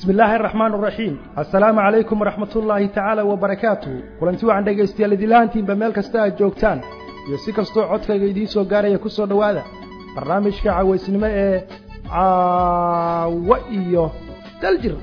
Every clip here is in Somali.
bismi illaahi araxmaan araxiim assalaamu calaykum waraxmat ullaahi tacaala wabarakaatuhu kulanti waxaan dhegaystayaal idilahantiinba meel kasta aad joogtaan iyo si kastoo codkayga idiin soo gaaraya ku soo dhowaada barnaamijka cawaysnimo ee caawo iyo daljir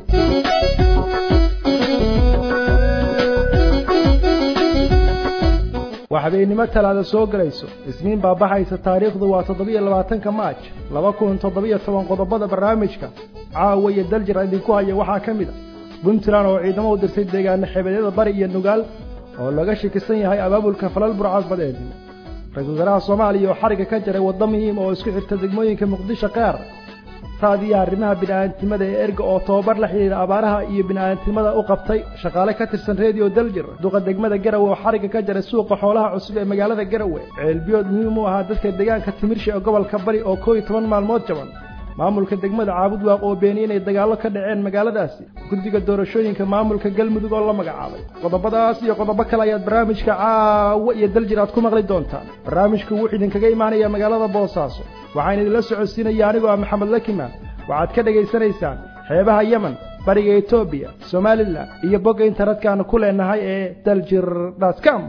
waa habeennimo talaada soo gelayso isniin baa baxaysa taariikhdu waa toddobiyo labaatanka maaj laba kun toddobiyo toban qodobada barnaamijka caawa iyo daljir idinku haya waxaa ka mid a puntland oo ciidamo u dirtay deegaano xebeedyada bari iyo nugaal oo laga shakisan yahay abaabulka falal burcadbadeed ra-iisul wasaaraha soomaaliya oo xariga ka jaray waddo muhiim oo isku xirta degmooyinka muqdisho qaar raadiyo arrimaha bini'aadantinimada ee erga oo tobabar la xidhiidha abaaraha iyo bini'aadantinimada u qabtay shaqaale ka tirsan reediyo daljir duqa degmada garawe oo xariga ka jaray suuqa xoolaha cusub ee magaalada garawe ceelbiyood muhiim u ahaa dadka deegaanka timirsha ee gobolka bari oo koo iyo toban maalmood jaban maamulka degmada caabudwaaq oo beeniyey inay dagaallo ka dhaceen magaaladaasi guddiga doorashooyinka maamulka galmudug oo la magacaabay qodobadaas iyo qodobo kale ayaad barnaamijka caawo iyo daljir aad ku maqli doontaan barnaamijku wuxuu idinkaga imaanaya magaalada boosaaso waxaan idinla socodsiinaya anigoo ah maxamed lakimaan waxaad ka dhegaysanaysaan xeebaha yemen bariga etoobiya somalilan iyo bogga internetka-aanu ku leenahay ee daljir dtcom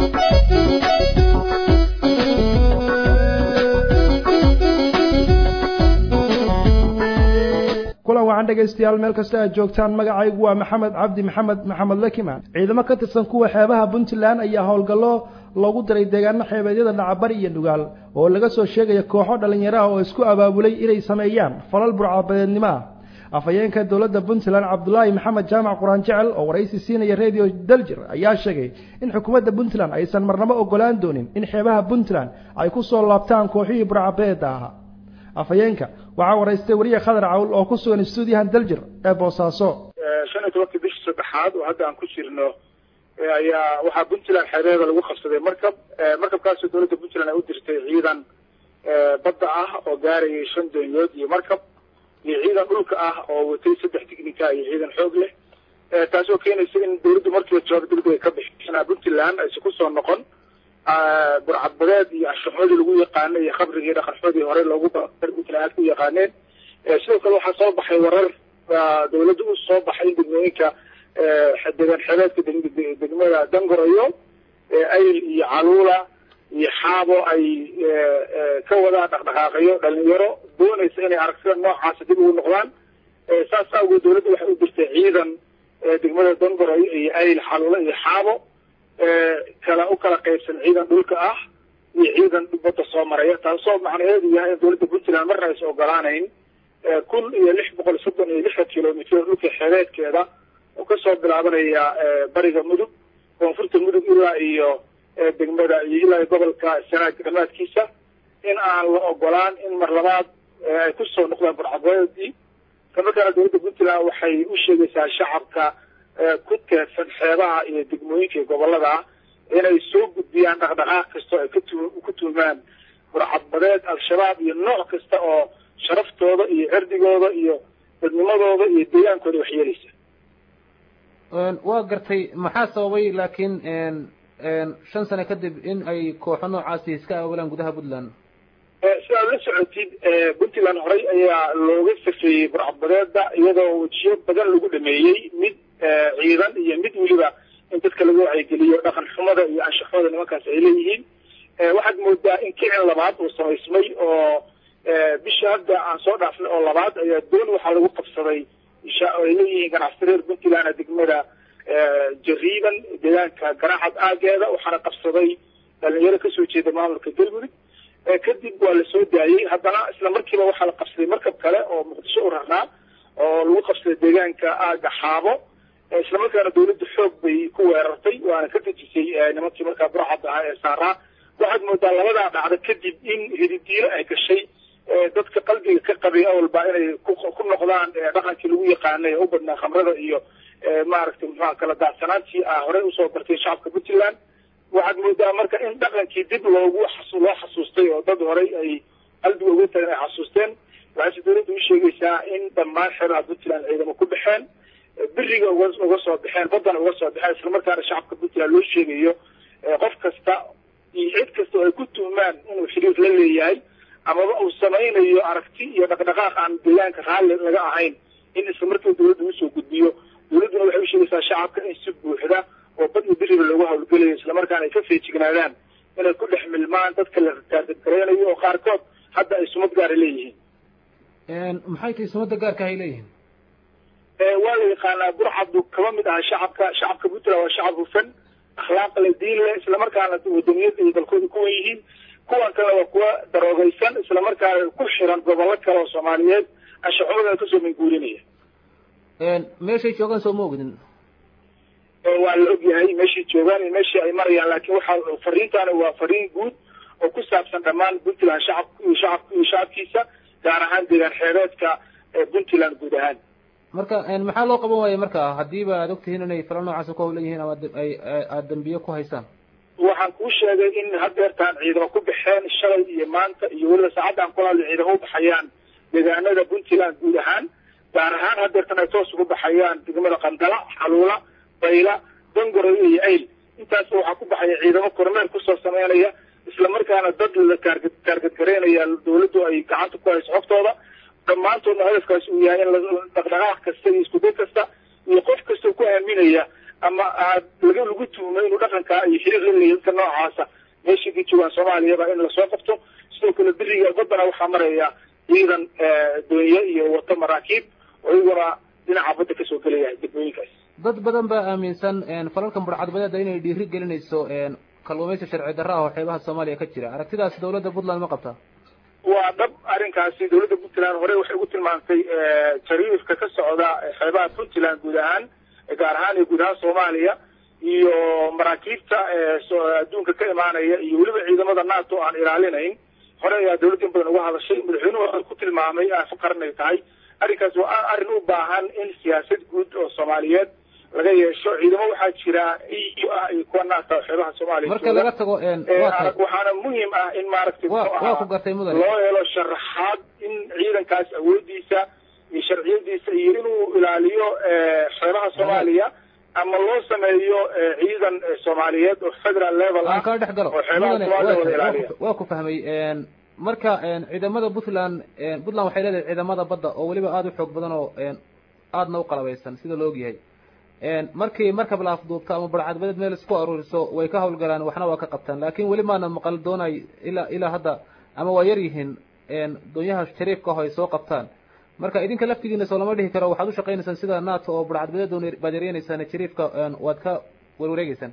kulan waxaan dhegaystayaal meel kasta aad joogtaan magacaygu waa maxamed cabdi maxamed maxamed lakimaan ciidamo ka tirsan kuwa xeebaha puntland ayaa howlgallo loogu diray deegaano xeebeedyada dhacabari iyo nugaal oo laga soo sheegaya kooxo dhallinyaraha oo isku abaabulay inay sameeyaan falal burcabadeednimo ah afhayeenka dowladda puntland cabdulaahi maxamed jaamac quraan jecel oo waraysi siinaya redio daljir ayaa sheegay in xukuumadda puntland aysan marnabo ogolaan doonin in xeebaha puntland ay ku soo laabtaan kooxihii burcabadeeda ahaa afhayeenka waxaa waraystay wariye khadar cawl oo ku sugan stuudiyahan daljir ee boosaaso shan iyo tobankii bishii saddexaad oo hadda aan ku jirno ayaa waxaa puntland xeebeeda lagu qabsaday markab markabkaasoo dowladda puntland ay u dirtay ciidan badda ah oo gaarayay shan doonyood iyo markab iyo ciidan dhulka ah oo watay saddex tignika iyo ciidan xoog leh taasoo keenaysa in dowladdu markiiba jawaab degdeg ay ka bixisana puntland aysan kusoo noqon burcadbadeed iyo anshaxoodii lagu yaqaano iyo khabrigii dhaqanxoodii hore loogu puntland aad ku yaqaaneen sidoo kale waxaa soo baxay warar dowladda u soo baxay in degmooyinka deegaan xeebeedka degmada dangorayo ayl iyo caluula iyo xaabo ay ka wadaan dhaqdhaqaaqayo dhalinyaro doonaysa inay aragtida noocaasa dib ugu noqdaan saas awgeed dowladda waxay u dirtay ciidan degmada dangorayo iyo ayl xaluula iyo xaabo kala u kala qaybsan ciidan dhulka ah iyo ciidan badda soo maraya taasoo macnaheedu yahay in dowladda puntland marna aysan ogolaanayn kun iyo lix boqol soddon iyo lixdan kilomitr dhulka xeebeedkeeda oo kasoo bilaabanaya bariga mudug koonfurta mudug ilaa iyo degmada iyo ilaa gobolka sanaag dhamaadkiisa in aan la ogolaan in mar labaad ay kusoo noqdaan burcadbadeedii islamarkaana dowladda puntland waxay u sheegaysaa shacabka ku teedsan xeebaha iyo degmooyinka iyo gobolada ah inay soo gudbiyaan dhaqdhaqaaq kastoo ay ku tuumaan burcadbadeed al-shabaab iyo nooc kasta oo sharaftooda iyo cirdigooda iyo dadnimadooda iyo deegaankooda waxyeelaysa waa gartay maxaa sababay laakiin shan sano kadib in ay kooxo noocaasi iska aawalaan gudaha puntland si aad la socotid puntland horey ayaa looga safeeyey burcadbadeeda iyadoo wejiyo badan lagu dhameeyey mid ciidan iyo mid weliba in dadka lagu wacyigeliyo dhaqan xumada iyo anshaxooda nimankaas ay leeyihiin waxaad moodaa in kicin labaad uu samaysmay oo bisha hadda aan soo dhaafnay oo labaad ayaa doon waxaa lagu qabsaday ay leeyihiin ganacsato reer puntland degmada jariiban deegaanka garaacad aageeda waxaana qabsaday dhalinyaro kasoo jeeda maamulka galmudug kadib waa lasoo daayey haddana isla markiiba waxaa la qabsaday markab kale oo muqdisho u rarnaa oo lagu qabsaday deegaanka aaga xaabo islamarkaana dowladda xoog bay ku weerartay waana ka dejisay nimankii markaa burcadda ahaa ee saaraa waxaad moodaa labadaa dhacda kadib in hididiilo ay gashay dadka qalbiga ka qabay awalba inay ku noqdaan dhaqankii lagu yaqaanay ee u badnaa khamrada iyo maaragtay muxuha kala daadsanaantii ah horey usoo bartay shacabka puntland waxaad moodaa marka in dhaqankii dib loogu loo xasuustay oo dad horey ay qalbiga uga tagan ay xasuusteen waxayse dowladda u sheegaysaa in dhammaan xeebaha puntland ciidamo ku baxeen beriga uga uga soo baxeen baddana uga soo baxeen islamarkaana shacabka puntland loo sheegayo qof kasta iyo cid kasta oo ay ku tuhmaan inuu xiriir la leeyahay amaba uu samaynayo aragti iyo dhaqdhaqaaq aan deegaanka raalli laga ahayn in isla markiiba dawladda usoo gudbiyo dawladduna waxay u sheegaysaa shacabka in si buuxda oo bad iyo biriba loogu hawlgelayo islamarkaana ay ka feejignaadaan inay ku dhex milmaan dadka la taargadgareynayo oo qaarkood hadda ay sumad gaara leeyihiin maxay tahay sumadda gaarka ay leeyihiin waa la yaqaanaa burcaddu kaba mid aha shacabka shacabka puntland waa shacab hufan akhlaaq le diin leh islamarkaana wadaniyada ay dalkooda kuwan yihiin kuwan kale waa kuwa daroogaysan islamarkaana ku xiran gobollo kale oo soomaaliyeed anshaxumadana kasoo minguurinaya meeshay joogaan soo ma ogdin waa la ogyahay meeshay joogaan iyo meeshii ay marayaan laakiin waxaa fariintaani waa fariin guud oo ku saabsan dhammaan puntland shacab shacab iyo shacabkiisa gaar ahaan deegaan xeebeedka puntland guud ahaan marka maxaa loo qaban waaya marka hadiiba aad ogtihiin inay fala noocaas ku hawlan yihiin ama ay aada dambiye ku haysaan waxaan kuu sheegay in hadeertaan ciidamo ku baxeen shalay iyo maanta iyo weliba saacaddan kula hadla ciidamo u baxayaan deegaanada puntland guud ahaan gaar ahaan hadeertan ay toos ugu baxayaan degmada qandala xaluula bayla dangoroyo iyo ayl intaas waxaa ku baxaya ciidamo kormeer kusoo sameynaya islamarkaana dad la taargad taargadgareynaya dawladdu ay gacanta ku hayso xogtooda dhammaantoodna hadafkaasi uu yahay in dhaqdhaqaaq kasta iyo iskuday kasta iyo qof kasta ku aaminaya ama aad laga lagu tuumo inuu dhaqankaa iyo xiriir la leeyahy dadka noocaasa meeshii ka joogaan soomaaliyaba in lasoo qabto sidoo kale beriga baddana waxaa maraya ciidan doonye iyo wato maraakiib oo iyaguna dhinaca badda kasoo gelaya degmooyinkaas dad badan baa aaminsan falalkan burcadbadeeda inay dhiiri gelinayso kalluumaysi sharci darra ah oo xeebaha soomaaliya ka jira aragtidaas dawladda puntland ma qabtaa waa dhab arrinkaasi dawladda puntland hore waxay ugu tilmaantay jariifka ka socda xeebaha puntland guud ahaan gaar ahaan iyo guud ahaan soomaaliya iyo maraakiibta adduunka ka imaanaya iyo weliba ciidamada nato aan ilaalinayn hore ayaa dawladda in badan uga hadashay madaxweynuhu ku tilmaamay afaqaran ay tahay arrinkaas waa arrin u baahan in siyaasad guud oo soomaaliyeed laga yeesho ciidamo waxaa jira eu ah iyo kuwa naata xeebaha soomaaliya marka laga tago waxaana muhiim ah in maaragtay waa ku gartay mudan loo helo sharaxaad in ciidankaas awoodiisa iyo sharciyadiisa iyo inuu ilaaliyo xeebaha soomaaliya ama loo sameeyo ciidan soomaaliyeed oo federal level ah kaa dhex galo oo xeebaha soomaaliya wada ilaaliya waa ku fahmay marka ciidamada puntland puntland waxay leedahay ciidamada badda oo weliba aada u xoog badan oo aadna u qalabaysan sida la ogyahay markii markab la afduubto ama barcadbadeed meel isku aruuriso way ka hawlgalaan waxna waa ka qabtaan laakin weli maana maqal doonay ilaa ilaa hadda ama waa yar yihiin doonyaha shariifka ah ay soo qabtaan marka idinka laftigiina soo lama dhihi karo waxaad ushaqaynaysaan sida nato oo barcadbadeed baad yareynaysaan jariifka waad ka warwareegeysaan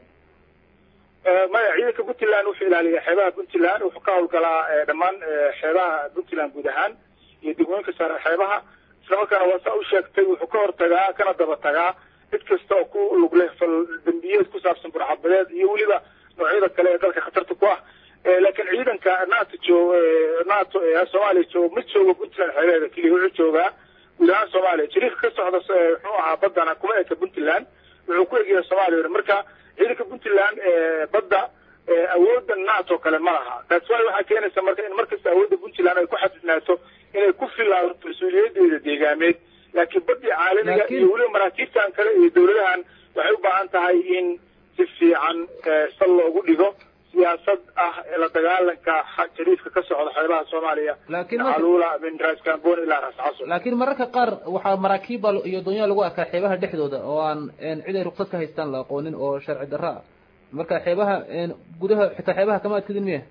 maya ciidanka puntland wuxuu ilaaliya xeebaha puntland wuxuu ka hawlgalaa dhammaan xeebaha puntland guud ahaan iyo degmooyinka sare xeebaha islamarkaana waa saa u sheegtay wuxuu ka hortagaa kana daba tagaa cid kasta oo ku lug leh fal dambiyeed ku saabsan burcadbadeed iyo weliba noocyada kale ee dalka khatarta ku ah laakiin ciidanka nato joog nato ee soomaaliya jooga ma joogo puntland xeebeeda keliya wuxuu joogaa guud ahaan soomaaliya jariifka ka socda muxuu ahaa baddana kuma eka puntland wuxuu ku egyahay soomaaliya marka ciidanka puntland badda awoodda nato kale ma laha taas waay waxaa keenaysa marka in markasta awoodda puntland ay ku xadidnaato inay ku filaato mas-uuliyadeeda deegaameed laakiin badii caalamiga iyo weliba maraakiibtan kale iyo dawladahan waxay u baahan tahay in si fiican sal loogu dhigo siyaasad ah la dagaalanka jariifka ka socda xeebaha soomaaliya alula min ras cambon ilaa ras casr laakiin mararka qaar waxaa maraakiibba iyo doonyaha lagu arkaa xeebaha dhexdooda oo aan cid ay ruksad ka haystaan la aqoonin oo sharci darra ah marka xeebaha gudaha xitaa xeebaha kama adkadin miya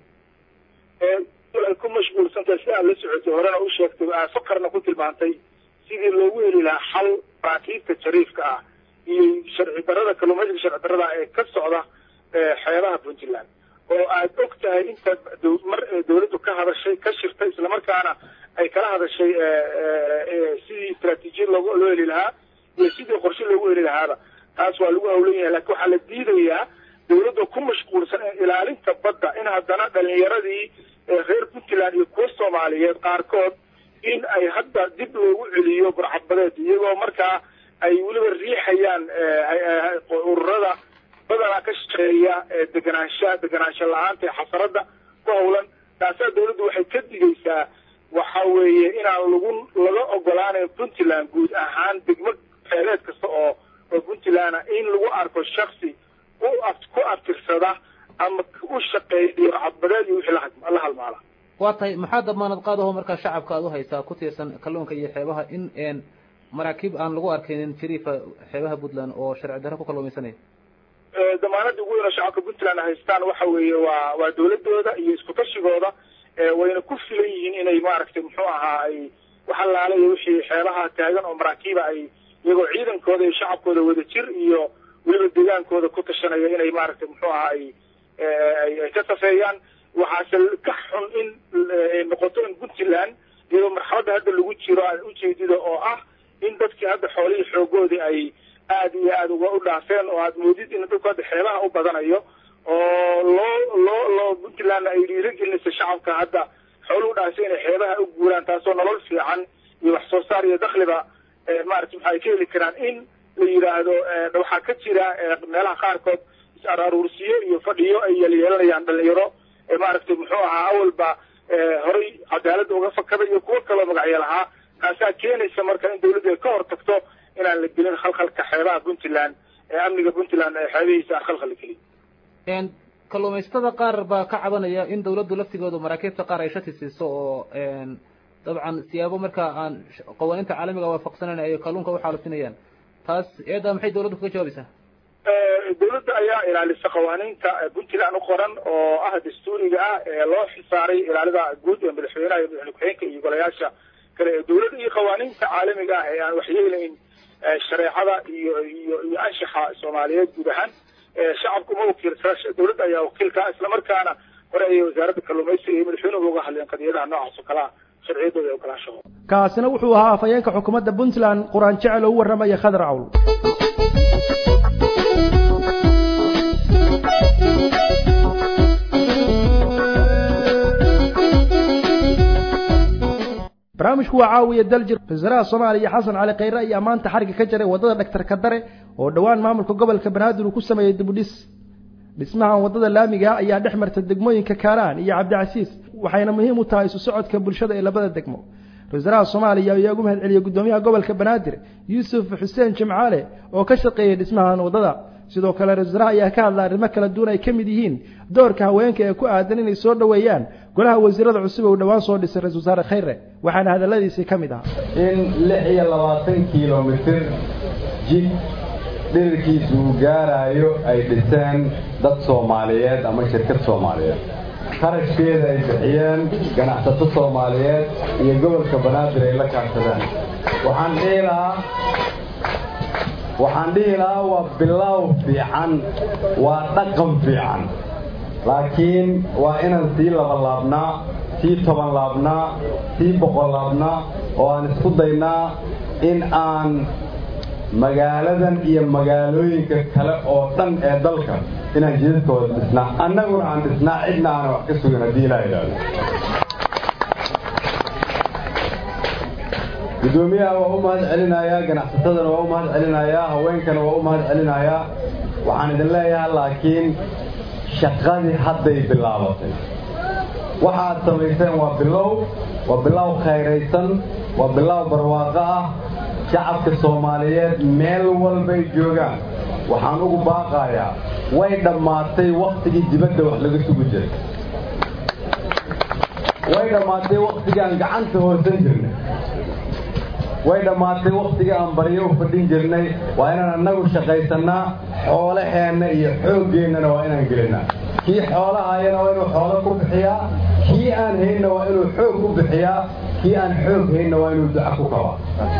ay ku mashquulsantahay si aad la socotay horena u sheegtay fakarna ku tilmaantay sidii loogu heli lahaa xal maraakiibta jariifka ah iyo sharci darada kalluumaysiga sharci darada ee ka socda xeebaha puntland oo aad og tahay inta mar dawladdu ka hadashay ka shirtay islamarkaana ay kala hadashay sidii istraatiijiyad loo loo heli lahaa iyo sidii qorshe loogu heli lahaaba taas waa lagu hawlan yahay lakin waxaa la diidayaa dawladda ku mashquulsan ilaalinta badda in haddana dhalinyaradii reer puntland iyo kuwa soomaaliyeed qaarkood in ay hadda dib loogu celiyo burcadbadeed iyagoo markaa ay weliba riixayaan ururada badanaa ka shaqeeya deganaansha deganaansho la-aanta ee xasaradda ku hawlan taasaa dawladdu waxay ka digaysaa waxa weeye inaan lagu laga ogolaanayn puntland guud ahaan degmo xeeleed kasta oo oo puntland in lagu arko shaksi u ku abtirsada ama u shaqeeya cadbadeed iyo wixii la halmaala waa tahay maxaa damaanad qaadaho markaa shacabka aad u haysaa ku tiirsan kalluunka iyo xeebaha in maraakiib aan lagu arkaynin jariifa xeebaha puntland oo sharci darro ku kalluumaysanaya damaanada ugu weyn oo shacabka puntland haystaan waxa weeye waa waa dawladooda iyo isku tashigooda wayna ku filan yihiin inay maaragtay muxuu ahaa ay waxalaala iyo wixii xeebaha taagan oo maraakiiba ay iyagoo ciidankooda iyo shacabkooda wada jir iyo weliba deegaankooda ku tashanaya inay maaragtay muxuu ahaa ay ay ka safeeyaan waxaase ka xun in noqoto in puntland iyadoo marxaladda hadda lagu jiro aad ujeedida oo ah in dadkii hadda xoolihii xoogoodii ay aada iyo aada uga u dhaafeen oo aad moodid in dadku hadda xeebaha u badanayo oo loo loo loo puntland ay dhiirigelinaysa shacabka hadda xooluhu dhaafay inay xeebaha u guuraan taasoo nolol fiican iyo wax soo saar iyo dakhliba maarata maxa ay ka heli karaan in la yidhaahdo waxaa ka jira meelaha qaarkood is-araaruursiyo iyo fadhiyo ay yeelyeelanayaan dhalinyaro maaragtay muxuu ahaa awalba horay cadaaladda uga fakada iyo kuwo kaloo magacyo lahaa taasaa keenaysa marka in dawladdu ay ka hor tagto inaan la gelin khalkhalka xeebaha puntland ee amniga puntland ee xeebihiisa aan khalkhal la gelin kalluumaysatada qaar baa ka cabanaya in dawladdu laftigooda maraakiibta qaar ay shati siiso oo dabcan siyaabo markaa aan qawaaniinta caalamiga waafaqsanayn ay kalluunka u xaalufinayaan taas eedda maxay dawladdu kaga jawaabaysaa dawladda ayaa ilaalisa qawaaniinta puntland u qoran oo ah dastuuriga ah ee loo xisaaray ilaalida guud ee madaxweynaha iyo madaxweyne ku-xigeenka iyo golayaasha kale ee dawladda iyo qawaaniinta caalamiga ah ee aan waxyeelayn shareecada iyo iyo iyo anshaxa soomaaliyeed guud ahaan shacabku ma wakiilsana dawladda ayaa wakiilka islamarkaana hore ayay wasaaradda kalluumaysiga iyo madaxweynuhu uga hadleen qadiyadaha noocaas oo kalea sharciyadooda ee ogolaanshahooda kaasina wuxuu ahaa afhayeenka xukuumadda puntland quraan jecel oo u warramaya khadar cawl barnaamijku waa caawiya daljir wasaaraha soomaaliya xasan cali khayre ayaa maanta xariga ka jaray waddada dhaktar kadare oo dhowaan maamulka gobolka banaadir uu ku sameeyey dibudhis dhismahan waddada laamiga ayaa dhex marta degmooyinka kaaraan iyo cabdicasiis waxayna muhiim u tahay isu socodka bulshada ee labada degmo wasaaraha soomaaliya ayaa ugu mahad celiyey guddoomiyaha gobolka banaadir yuusuf xuseen jimcaale oo ka shaqeeyey dhismahan waddada sidoo kale ra-isul wasaaraha ayaa ka hadla arrimo kala duwan ay ka mid yihiin doorka haweenka ee ku aadan inay soo dhoweeyaan golaha wasiirada cusub uu dhowaan soo dhisay ra-isul wasaare khayre waxaana hadalladiisii ka mid ahaa in lix iyo labaatan kilomitir jid dhirirkiisu uu gaaraayo ay dhiseen dad soomaaliyeed ama shirkad soomaaliyeed qarashkeeda ay bixiyeen ganacsato soomaaliyeed iyo gobolka banaadir ay la kaashadeen waxaan dhihi lahaa waxaan dhihi lahaa waa bilaaw fiican waa dhaqan fiican laakiin waa inaan sii labalaabnaa sii toban laabnaa sii boqol laabnaa oo aan isku daynaa in aan magaaladan iyo magaalooyinka kale oo dhan ee dalka inaan jidadkooda dhisnaa annaguna aan dhisnaa cidna aana wax ka sugin haddii ilaa idhaahdo guddoomiyaha waa u mahad celinayaa ganacsatadana waa u mahad celinayaa haweenkana waa u mahad celinayaa waxaan idin leeyahay laakiin shaqadii hadday bilaabatay waxaad samayseen waa bilow waa bilow khayraysan waa bilow barwaaqo ah shacabka soomaaliyeed meel walbay joogaan waxaan ugu baaqayaa way dhammaatay wakhtigii dibadda wax laga sugi jiray way dhammaatay wakhtigii aan gacanta hoosan jirnay way dhammaatay wakhtigii aan baryo u fadhin jirnay waa inaan annagu shaqaysannaa xoolaheenna iyo xooggeennana waa inaan gelinaa kii xoolahayana waa inuu xoolo ku bixiyaa kii aan haynna waa inuu xoog ku bixiyaa kii aan xoog haynna waa inuu duca ku kabaa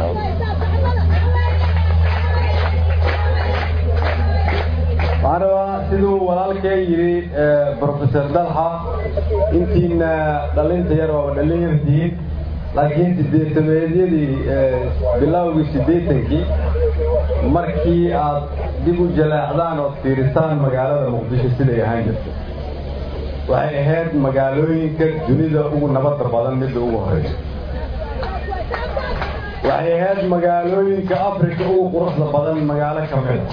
waxaan rabaa siduu walaalkee yidhi brofesor dalxa intiina dhalinta yar waaba dhallin yartihiin laakiin sideetameedyadii bilowgii siddeetankii markii aad dib u jaleecdaan ood fiirisaan magaalada muqdisho siday ahaan jirta waxay ahayd magaalooyinka dunida ugu nabadda badan midda ugu horeysa waxay ahayd magaalooyinka afrika ugu quruxda badan magaalo ka mida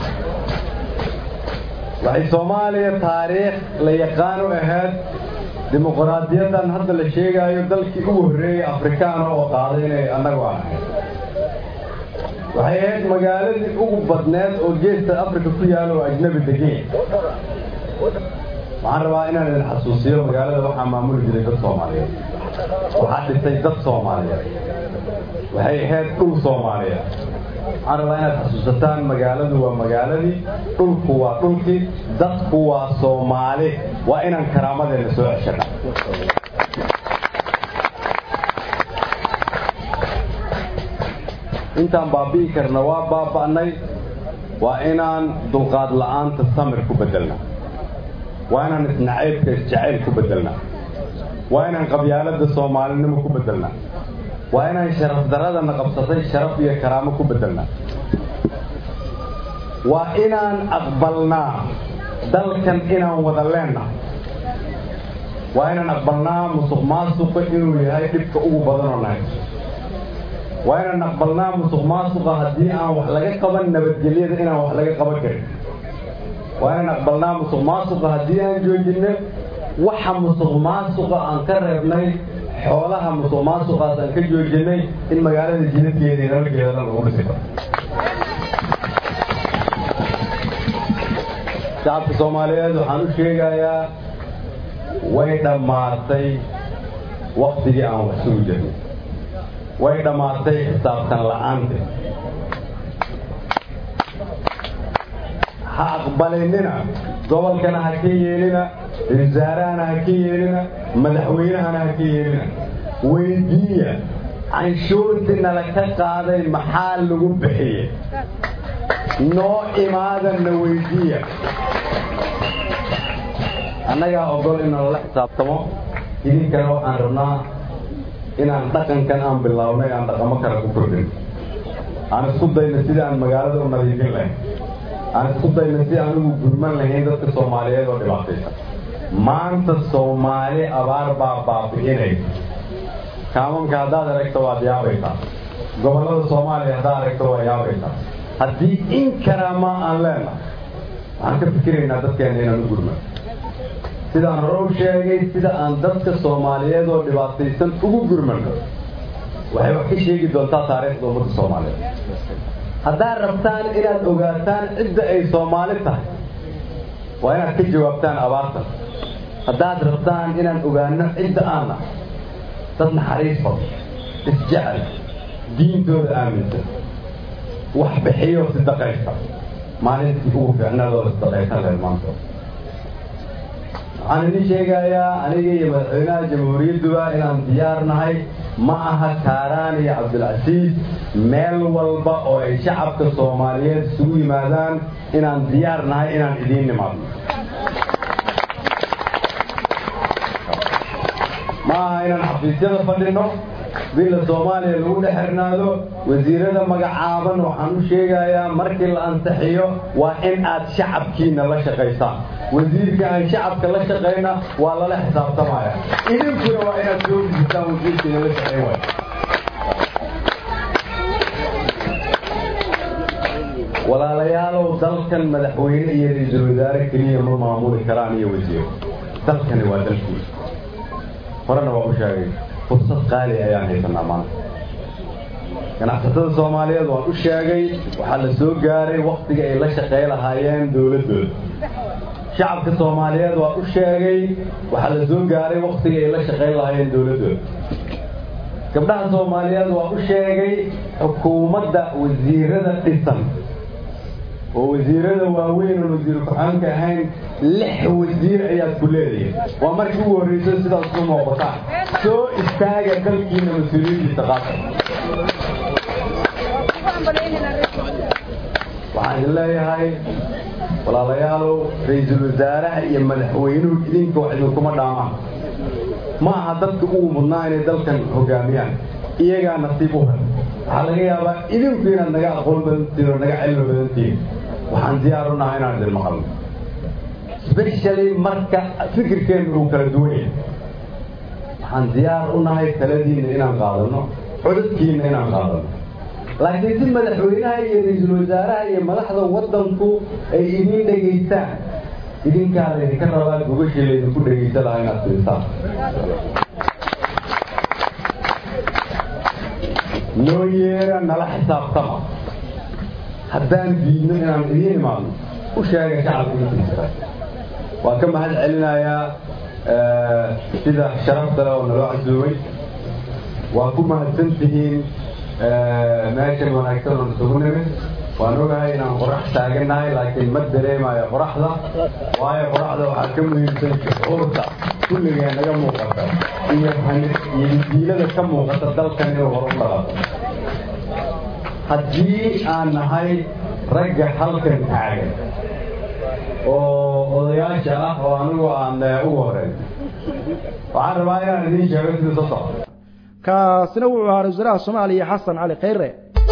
waxay soomaaliya taariikh la yaqaan u ahayd dimuqraadiyaddan hadda la sheegaayo dalkii ugu horreeyey afrikaana oo qaaday inay annagu ahayd waxay ahayd magaaladii ugu badneed oo geesta afrika ku yaala oo ajnabi degeen waxaan rabaa inaan idin xasuusiyo magaalada waxaa maamuli jiray dad soomaaliyeed waxaa dhisay dad soomaaliyeed waxay ahayd dhul soomaaliyeed waxaan rabaa inaad xasuusataan magaaladu waa magaaladii dhulku waa dhulkii dadku waa soomaali waa inaan karaamadeenna soo ceshana intaan baabi'i karna waa baaba'nay waa inaan dulqaad la'aanta samir ku bedelna waa inaan isnacaybka isjacayl ku bedelna waa inaan qabyaaladda soomaalinimo ku bedelna waa inaan sharaf daradana qabsatay sharaf iyo karaamo ku bedelna waa inaan aqbalnaa dalkan inaan wada leenna waa inaan aqbalnaa musuq maasuqa inuu yahay dhibka ugu badanoo nahay waa inaan aqbalnaa musuq maasuqa haddii aan wax laga qaban nabadgelyada inaan wax laga qaban karin waa inaan aqbalnaa musuq maasuqa haddii aan joojinno waxa musuq maasuqa aan ka reebnay xoolaha musuq maasuqaas aan ka joojinay in magaalada jidadkeeda iyo nabadgeeda dhan lagu dhisi karo shacabka soomaaliyeed waxaan u sheegayaa way dhammaatay waktigii aan wax sugi jirnay way dhammaatay xisaabtan la'aante ha aqbalinina gobolkana ha ka yeelina wasaarahana ha ka yeelina madaxweynahana ha ka yeelina weydiiya canshuurtii nala ka qaaday maxaa lagu bixiyey noo imaadanna weydiiya annagaa ogol in nalala xisaabtamo idinkana waxaan rabnaa inaan dhaqankan aan bilownay aan dhaqamo kale ku kordhin aan isku dayno sidii aan magaalada u nadiifin lahayn aan isku dayno si aan ugu gurman lahayn dadka soomaaliyeed oo dhibaataysan maanta soomaali abaar baa baabi'inaysa kaamanka haddaad aragto waad yaabaysaa gobollada soomaaliya haddaad aragto waa yaabaysaa haddii in karaama aan leenahay waxaan ka fikiraynaa dadkeena inaan u gurman sidaan hore u sheegay sida aan dadka soomaaliyeed oo dhibaataysan ugu gurmano waxay wax ka sheegi doontaa taariikhda ummadda soomaaliyeed haddaad rabtaan inaad ogaataan cidda ay soomaali tahay waa inaad ka jawaabtaan abaartan haddaad rabtaan inaan ogaano cidda aan nahay dad naxariis badan isjecel diintooda aaminsan wax bixiyo sidaqaysta maalintii ugu fiicnadooda sidaqaysan reer maantooda waxaan idin sheegayaa aniga iyo madaxweynaha jamhuuriyadduba inaan diyaar nahay ma aha kaaraan iyo cabdilcasiis meel walba oo ay shacabka soomaaliyeed isugu yimaadaan inaan diyaar nahay inaan idiin nimaadno ma aha inaan xafiisyada fadhino billa soomaaliya lagu dhex xirnaado wasiirada magacaaban waxaan u sheegayaa markii la ansixiyo waa in aad shacabkiina la shaqaysaan wasiirka aan shacabka la shaqayna waa lala xisaabtamaya idinkuna waa inaad soo gudistaan wasiirkiina la shaqayn waay walaalayaalow dalkan madaxweyne iyo ra-iisul wasaare keliya ma maamuli karaan iyo wasiiro dalkani waa dalkiisa horena waa u sheegay fursad qaali ayaan haysanaa maanta ganacsatada soomaaliyeed waan u sheegay waxaa la soo gaaray waktiga ay la shaqey lahaayeen dowladdooda shacabka soomaaliyeed waan u sheegay waxaa la soo gaaray waktiga ay la shaqeyn lahaayeen dowladdooda gabdhaha soomaaliyeed waan u sheegay xukuumadda wasiirada dhisan oo wasiirada waaweyn oon wasiir ku-xaanka ahayn lix wasiir ayaad ku leedahay waa markii ugu horreyso sidaas ku muuqataan soo istaaga dalkiina mas-uuliyiintiisa qaata waxaan idin leeyahay walaalayaalow ra-iisul wasaaraha iyo madaxweynuhu idinka wax idinkuma dhaamaan ma aha dadka ugu mudnaa inay dalkan hogaamiyaan iyagaa nasiib u hel waxaa laga yaabaa idinku inaad naga aqoon badantihin oo naga cilmi badantihin waxaan diyaar u nahay inaan idin maqalno specially marka fikirkeennu uu kala duwan yahay waxaan diyaar u nahay taladiinna inaan qaadano codadkiinna inaan qaadano laakiin si madaxweynaha iyo ra-iisul wasaaraha iyo madaxda waddanku ay idin dhegaystaan idinkaa laydinka rabaa gogashii laydinku dhegaysa lahaa inaad fiirsaan noo yeera nala xisaabtama haddaan diidno inaan idiin imaadno u sheega shacabka intiisa waan ka mahad celinayaa sida sharafta leh oo naloo casuumay waa ku mahadsan tihiin meeshan wanaagsan oo isugu nimid waan ogahay inaan qorax taagannahay laakiin ma dareemayo qoraxda waayo qoraxda waxaa ka muhiimsan shucuurta kulligee naga muuqata iyo iyo diilada ka muuqata dalkan inuu hor u dhaqato haddii aan nahay ragga halkan taagan oo odayaasha ah oo anigu aan ugu horeyn waxaan rabaa inaan idiin sheego sida soo socda kaasina wuxuu ahaa ra-isul wasaaraha soomaaliya xasan cali khayre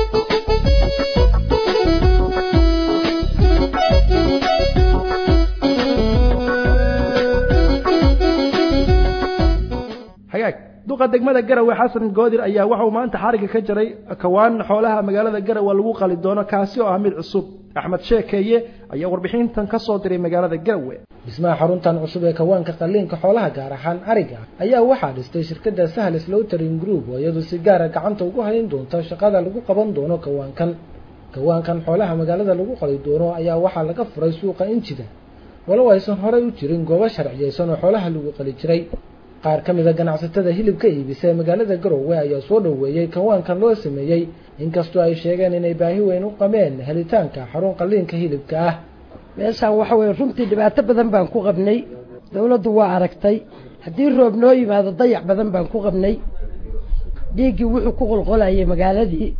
hagaag duqa degmada garawe xasan goodir ayaa waxauu maanta xariga ka jaray kawaan xoolaha magaalada garawe lagu qali doono kaasi oo ah mid cusub axmed sheekeeye ayaa warbixintan ka soo diray magaalada garawe dhismaha xaruntan cusub ee kawaanka qaliinka xoolaha gaar ahaan ariga ayaa waxaa dhistay shirkadda sahles lowtering group oo iyadu si gaara gacanta ugu hayn doonta shaqada lagu qaban doono kawaankan kawaankan xoolaha magaalada lagu qali doono ayaa waxaa laga furay suuqa injida walow aysan horey u jirin goobo sharciyeysan oo xoolaha lagu qali jiray qaar ka mida ganacsatada hilibka iibisa ee magaalada garowe ayaa soo dhoweeyey kawaankan loo sameeyey inkastoo ay sheegeen inay baahi weyn u qabeen helitaanka xarun qaliinka hilibka ah meeshaan waxa weye runtii dhibaato badan baan ku qabnay dawladdu waa aragtay haddii roob noo yimaado dayac badan baan ku qabnay dhiiggii wuxuu ku qolqolayay magaaladii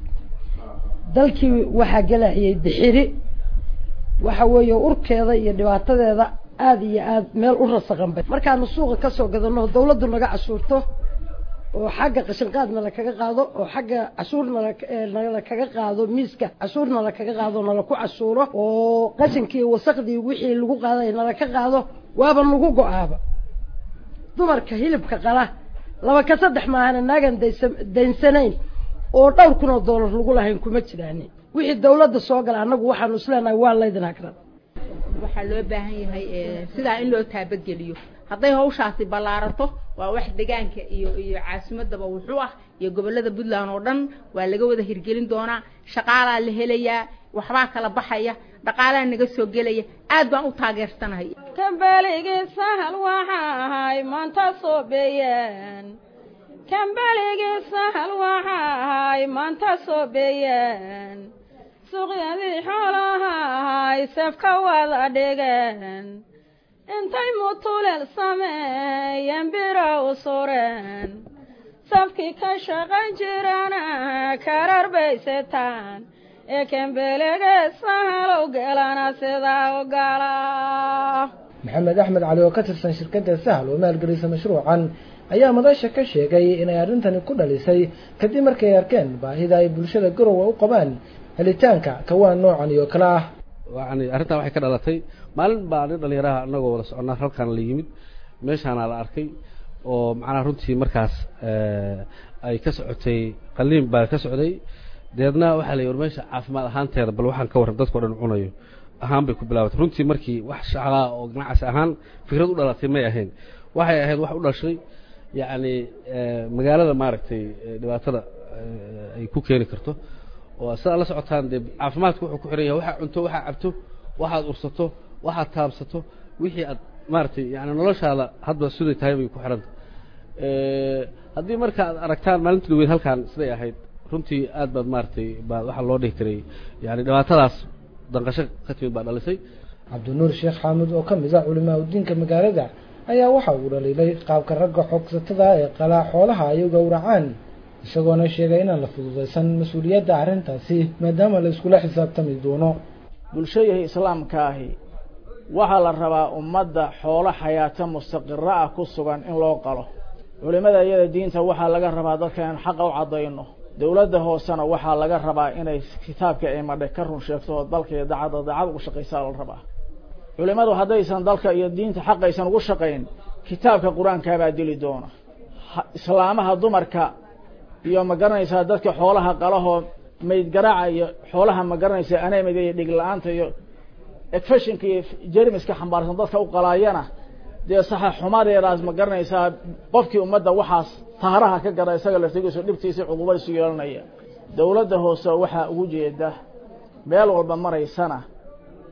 dalkii waxaa gelayay dixiri waxa weeye urkeeda iyo dhibaatadeeda aada iyo aada meel u rasaqanbay markaanu suuqa kasoo gadano dawladdu naga cashuurto oo xagga qashinqaad nala kaga qaado oo xagga cashuur nala nala kaga qaado miiska cashuur nala kaga qaado nala ku cashuuro oo qashinkii wasaqdii wixii lagu qaaday nala ka qaado waaba nagu go-aaba dumarka hilibka qala laba ka saddex maahana naagan daysa daynsanayn oo dhowr kun oo doolar lagu lahayn kuma jiraani wixii dawladda soo gala annagu waxaanu isleenahay waa laydin hagran waxaa loo baahan yahay sidaa in loo taabadgeliyo hadday hawshaasi ballaarato waa wax degaanka iyo iyo caasimadaba wuxuu ah iyo gobollada puntland oo dhan waa laga wada hirgelin doonaa shaqaalaa la helayaa waxbaa kala baxaya dhaqaalaa naga soo gelaya aad baan u taageersanahay kambaligii sahal waxa ahay maanta soo beeyeen kambaligii sahal waxa ahay maanta soo beeyeen suuqyadii xoolaha ahay safka wada dhigeen intay mutuleel sameeyeen biro u sureen safkii ka shaqan jirana karar baysetaan ee kembelige sahalow gelana sidaa ogala maxamed axmed cali oo ka tirsan shirkadda sahal oo maalgelisa mashruucan ayaa madasha ka sheegay inay arrintani ku dhalisay kadib markay arkeen baahida ay bulshada garowe u qabaan helitaanka kawaan noocan iyo kale ah yani arrintan waxay ka dhalatay maalin baa nin dhalinyaraha anagoo wada soconnaa halkaan la yimid meeshaana la arkay oo macnaha runtii markaas ay ka socotay qaliin baa ka socday deedna waxaa la yii war meesha caafimaad ahaanteeda bal waxaan ka warran dadkao dhan cunayo ahaan bay ku bilaabatay runtii markii wax shaclaa oo ganacsi ahaan fikrad u dhalatay may ahayn waxay ahayd wax u dhashay yacni magaalada maaragtay dhibaatada ay ku keeni karto oo sidaad la socotaan dee caafimaadka wuxuu ku xiran yahay waxaad cunto waxaad cabto waxaad ursato waxaad taabsato wixii aad maaragtay yani noloshaada hadba siday tahay bay ku xiranta haddii marka aad aragtaan maalinta dhaweyd halkaan siday ahayd runtii aad baad maaragtay baa waxaa loo dhihi karay yani dhibaatadaas danqasho ka timid baa dhalisay cabdinuur sheekh xaamud oo ka mid ah culimaa udiinka magaalada ayaa waxa uu dhaliilay qaabka ragga xoogsatada ee qalaa xoolaha ay u gowracaan isagoona sheegay inaan la fududaysan mas-uuliyadda arrintaasi maadaama la iskula xisaabtami doono bulshadii islaamka ahi waxaa la rabaa ummadda xoolo xayaato mustaqiro ah ku sugan in loo qalo culimada iyada diinta waxaa laga rabaa dadka in xaqa u caddayno dowladda hoosena waxaa laga rabaa inay kitaabka ay madhe ka run sheegto oo dalka iyo dacadda daacad ugu shaqaysaa la rabaa culimadu haddaysan dalka iyo diinta xaqaysan ugu shaqayn kitaabka qur-aankaabaa dili doona islaamaha dumarka iyo ma garanaysaa dadka xoolaha qalahoo mayd garaaca iyo xoolaha ma garanaysaa anemida iyo dhig la-aanta iyo efeshinka iyo jermiska xambaarsan dadka u qalaayana dee saxa xumadeedaas ma garanaysaa qofkii ummadda waxaas taharaha ka gara isaga laftigiisu dhibtiisa cudubadiisu yeelanaya dowladda hoose waxaa ugu jeeda meel walba maraysana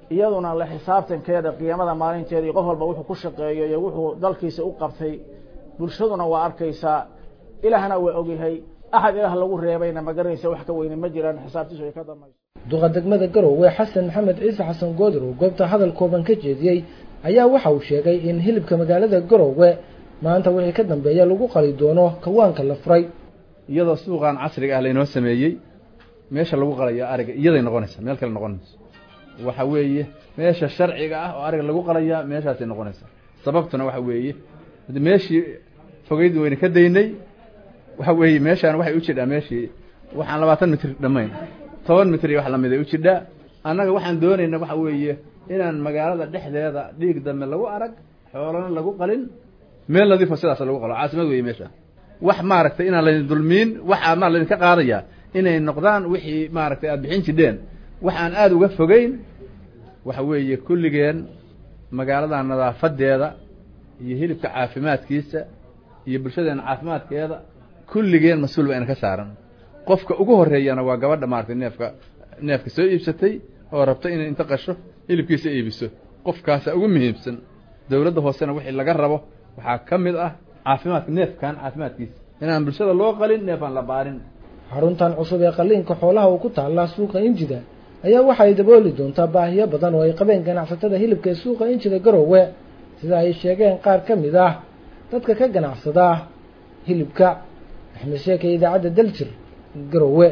iyaduna la xisaabtankeeda qiyaamada maalinteeda iyo qof walba wuxuu ku shaqeeyo iyo wuxuu dalkiisa u qabtay bulshaduna waa arkaysaa ilaahna waa ogyahay axad ilaah lagu reebayna ma garanaysa wax ka weyne ma jiraan xisaabtiisu ay ka dambayso duqa degmada garowe xasan maxamed ciise xasan goodir oo goobta hadal kooban ka jeediyey ayaa waxa uu sheegay in hilibka magaalada garowe maanta wixii ka dambeeya lagu qali doono kawaanka la furay iyadoo suuqan casriga ah laynoo sameeyey meesha lagu qalayo ariga iyaday noqonaysaa meel kale noqonayso waxa weeye meesha sharciga ah oo ariga lagu qalayaa meeshaasay noqonaysaa sababtuna waxa weeye meeshii fogeyd wayna ka daynay waxa weeye meeshaan waxay u jidhaa meeshii waxaan labaatan mitr dhammayn toban mitr iyo wax lamid ay u jidhaa annaga waxaan doonayna waxa weeye inaan magaalada dhexdeeda dhiig dambe lagu arag xoolana lagu qalin meel nadiifo sidaas lagu qalo caasimad weeye meesha wax maaragtay inaan laydin dulmiin waxaa maa laydinka qaadayaa inay noqdaan wixii maaragtay aada bixin jidheen waxaan aada uga fogeyn waxa weeye kulligeen magaalada nadaafadeeda iyo hilibka caafimaadkiisa iyo bulshadeena caafimaadkeeda kulligeen mas-uul ba ina ka saaran qofka ugu horeeyana waa gabadha maaragtay neefka neefka soo iibsatay oo rabta inay inta qasho hilibkiisa iibiso qofkaasa ugu muhiimsan dowladda hoosena wixii laga rabo waxaa ka mid ah caafimaadka neefkan caafimaadkiisa inaan bulshada loo qalin neef aan la baarin xaruntan cusub ee qaliinka xoolaha uu ku taallaa suuqa injida ayaa waxay dabooli doontaa baahiyo badan oo ay qabeen ganacsatada hilibka ee suuqa injida garowe sida ay sheegeen qaar ka mid ah dadka ka ganacsada hilibka axmed sheeke idaacadda daljir garowe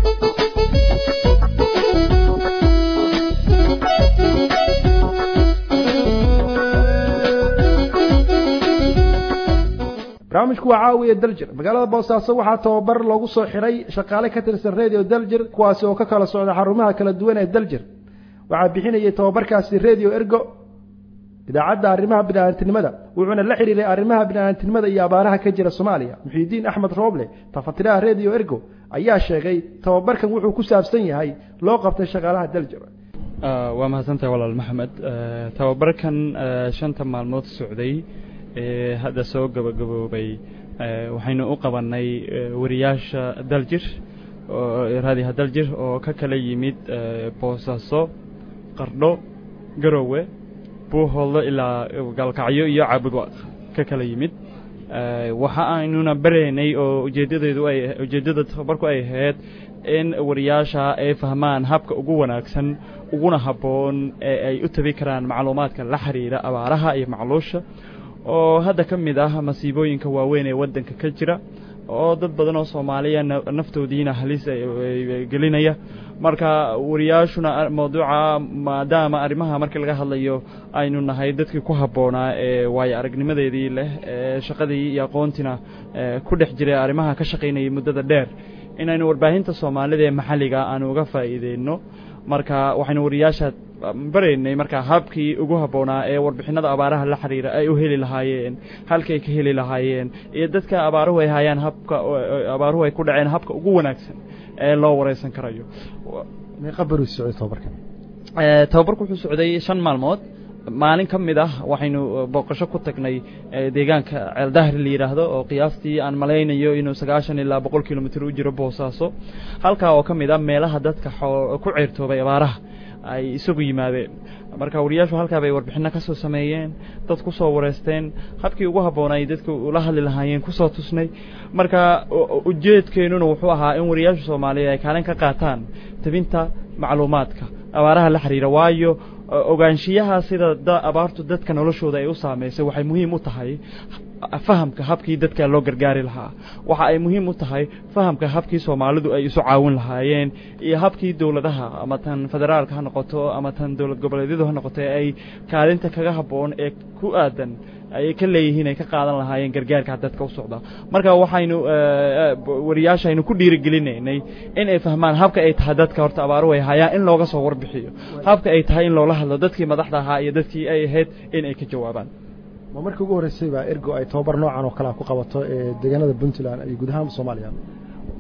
barnaamijku waa caawiya daljir magaalada boosaaso waxaa tababar loogu soo xiray shaqaale ka tirsan radio daljir kuwaasi oo ka kala socda xarumaha kala duwan ee daljir waxaa bixinayay tababarkaasi radio ergo idaacadda arrimaha bini'aadantinimada wuxuuna la xidhiiray arrimaha bini'aadantinimada iyo abaaraha ka jira soomaaliya muxiidiin axmed rooble tafatiraha radio ergo ayaa sheegay tababarkan wuxuu ku saabsan yahay loo qabtay shaqaalaha daljir waa mahadsantahay walaal maxamed tababarkan shanta maalmood socday ee hadda soo gabagaboobay waxaynu u qabannay wariyaasha daljir raadiyaha daljir oo ka kala yimid boosaaso qardho garowe buuhooldo ilaa gaalkacyo iyo caabudwaaq ka kala yimid waxa aynuna baraynay oo ujeeddadeedu ay ujeeddada tababarku ay ahayd in wariyaasha ay fahmaan habka ugu wanaagsan uguna habboon ee ay u tabi karaan macluumaadka la xiriira abaaraha iyo macluusha oo hadda ka mid ah masiibooyinka waaweyn ee waddanka ka jira oo dad badan oo soomaaliya naftoodiina halis gelinaya marka wariyaashuna mawduuca maadaama arrimaha markii laga hadlayo aynu nahay dadkii ku habboonaa ee waayo aragnimadeedii leh ee shaqadii iyo aqoontiina ku dhex jiray arrimaha ka shaqaynayay muddada dheer inaynu warbaahinta soomaalida ee maxalliga aanu uga faa'iideyno marka waxaynu wariyaasha baraynay marka habkii ugu habboonaa ee warbixinada abaaraha la xiriira ay u heli lahaayeen halkay ka heli lahaayeen iyo dadka abaaruhu ay hayaan habka abaaruhu ay ku dhaceen habka ugu wanaagsan ee loo wareysan karayo meeqa beri socday tababarkan tababarku wuxuu socday shan maalmood maalin ka mid ah waxaynu booqasho ku tagnay deegaanka ceeldahri la yidhaahdo oo qiyaastii aan malaynayo inuu sagaashan ilaa boqol kilomitr u jiro boosaaso halkaa oo ka mid ah meelaha dadka ku ceyrtoobay abaaraha ay isagu yimaadeen marka wariyaashu halkaa bay warbixinno ka soo sameeyeen dad ku soo wareysteen habkii ugu habboonay dadka ula hadli lahaayeen kusoo tusnay marka ujeedkeennuna wuxuu ahaa in wariyaasha soomaaliyeed ay kaalin ka qaataan tabinta macluumaadka abaaraha la xiriira waayo ogaanshiyaha sida abaartu dadka noloshooda ay u saamaysay waxay muhiim u tahay fahamka habkii dadka loo gargaari lahaa waxa ay muhiim u tahay fahamka habkii soomaalidu ay isu caawin lahaayeen iyo habkii dowladaha ama tan federaalka ha noqoto ama tan dowlad goboleedyadu ha noqoto ee ay kaalinta kaga habboon ee ku aadan ay ka leeyihiin ay ka qaadan lahaayeen gargaarka dadka u socda marka waxaynu wariyaashaynu ku dhiirigelinaynay in ay fahmaan habka ay tahay dadka horta abaaruhu ay hayaan in looga soo warbixiyo habka ay tahay in loola hadlo dadkii madaxda ahaa iyo dadkii ay ahayd in ay ka jawaabaan ma markii ugu horreysay baa ergo ay tababar noocan oo kalea ku qabato ee deegaanada puntland iyo guud ahaan soomaaliya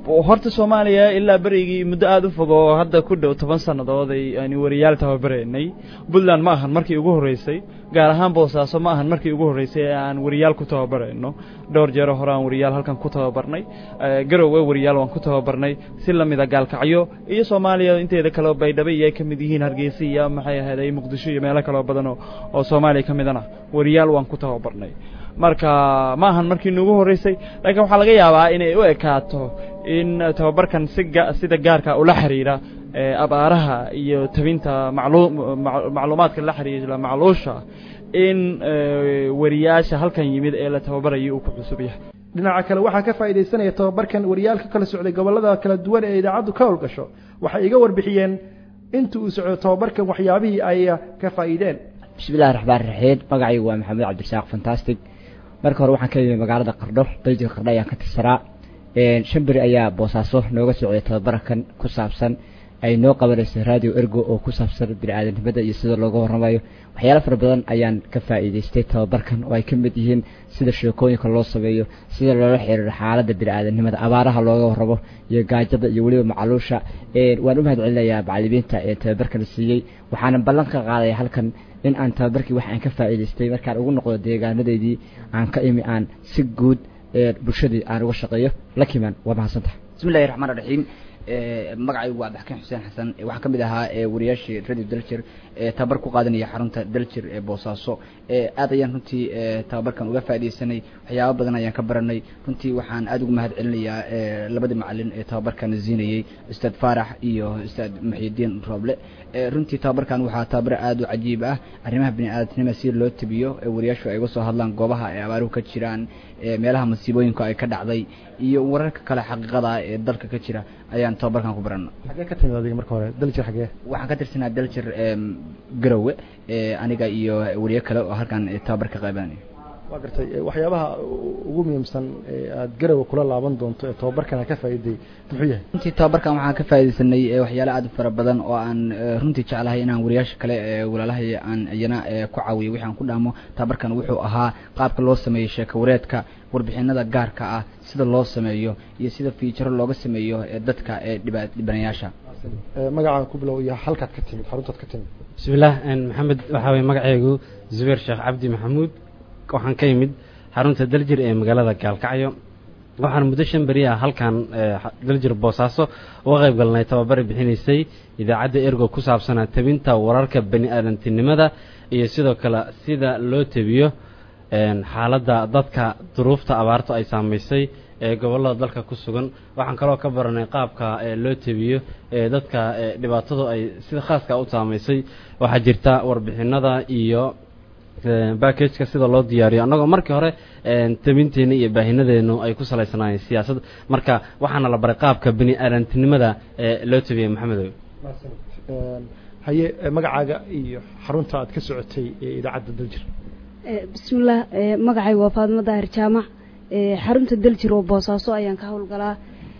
horta soomaaliya ilaa berigii muddo aada u fog oo hadda ku dhow toban sannadood ay aynu wariyaal tababaraynay puntland ma ahan markii ugu horreysay gaar ahaan boosaaso ma ahan markii ugu horreysay ee aan wariyaal ku tababarayno dhowr jeero hore aan wariyaal halkan ku tababarnay garowe wariyaal waan ku tababarnay si lamida gaalkacyo iyo soomaaliya inteeda kaleo baydhabo iyo ay ka mid yihiin hargeysa iyo maxay ahayd ay muqdisho iyo meelo kaleo badan oo oo soomaaliya ka midana wariyaal waan ku tababarnay marka ma ahan markii nuugu horreysay laakiin waxaa laga yaabaa inay u ekaato in tababarkan si ga sida gaarka ula xiriira abaaraha iyo tabinta maclu macluumaadka la xiriira macluusha in wariyaasha halkan yimid ee la tababarayay uu ku cusub yahay dhinaca kale waxaa ka faa'iidaysanaya tababarkan wariyaal ka kala socday gobollada kala duwan ee idaacaddu ka howlgasho waxay iga warbixiyeen inta uu socdo tababarkan waxyaabihii ay ka faa'iideen bismillahi raxmaan raxiim magacaygu waa maxamed cabdirasaaq fantastic marka hore waxaan ka yimid magaalada qardho daljir qardho ayaan ka tirsanaa shan beri ayaa boosaaso nooga socday tababarkan ku saabsan ay noo qabanaysay radio ergo oo ku saabsan bini-aadanimada iyo sida looga warramayo waxyaalo fara badan ayaan ka faa'iidaystay tababarkan oo ay ka mid yihiin sida sheekooyinka loo sameeyo sida loola xiriiro xaaladda bini-aadanimada abaaraha looga warramo iyo gaajada iyo weliba macaluusha waan u mahad celinayaa macalimiinta ee tababarkan siiyey waxaana ballan ka qaadaya halkan in aan tababarkii wax aan ka faa'iidaystay markaan ugu noqdo deegaanadeydii aan ka imi aan si guud bulshadii aan uga shaqeeyo lakiman waa mahadsantaha bismillahi raxmaan raxiim magacaygu waa abdixakiin xuseen xasan waxaa ka mid ahaa wariyaashii radio daljir tababar ku qaadanaya xarunta daljir ee boosaaso aad ayaan runtii tababarkan uga faaidaysanay waxyaaba badan ayaan ka baranay runtii waxaan aada ugu mahad celinayaa labadii macalin ee tababarkan siinayey ustaad faarax iyo ustaad muxyidiin rooble runtii tababarkan waxaa tababar aada u cajiib ah arrimaha bini-aadamnima si loo tabiyo wariyaashu ay uga soo hadlaan goobaha ay abaaruhu ka jiraan meelaha masiibooyinku ay ka dhacday iyo wararka kale xaqiiqada ee dalka ka jira ayaan tababarkan ku barana xagee ka timid adiga marka hore daljir xagee waxaan ka tirsanaa daljir garowe aniga iyo wariyo kale oo halkan tababar ka qaabanaya waa gartay waxyaabaha ugu muhiimsan ee aada garowe kula laaban doonto ee tababarkan ka faa'iiday muxuu yahay runtii tababarkan waxaan ka faaidaysanay waxyaalo aad u fara badan oo aan runtii jeclahay inaan wariyaasha kale walaalahay aan iyana ku caawiyo wixi aan ku dhaamo tababarkan wuxuu ahaa qaabka loo sameeyo sheeka wareedka warbixinada gaarka ah sida loo sameeyo iyo sida fiijaro looga sameeyo dadka ee dhiba dhibanayaasha magacaan ku bilow iyo halkaad ka timid xaruntaad ka timid bismillaah maxamed waxaa weye magacaygu zubeer sheekh cabdi maxamuud waxaan ka yimid xarunta daljir ee magaalada gaalkacyo waxaan muddo shan beri ah halkan daljir boosaaso uga qayb galnay tababare bixinaysay idaacadda ergo ku saabsanaa tabinta wararka bani aadantinimada iyo sidoo kale sida loo tabiyo xaaladda dadka duruufta abaarto ay saamaysay ee gobollada dalka ku sugan waxaan kaloo ka baranay qaabka loo tabiyo ee dadka dhibaatadu ay sida khaaska u saamaysay waxaa jirta warbixinada iyo backageka sida loo diyaariyo annagoo markii hore tabinteena iyo baahinadeenu ay ku salaysanaayeen siyaasad marka waxaana la baray qaabka bini aadantinimada ee loo tabiyay maxamedow haye magacaaga iyo xarunta aad ka socotay ee idaacadda daljir bismillaah magacay waa faadimo daahir jaamac xarunta daljir oo boosaaso ayaan ka howlgalaa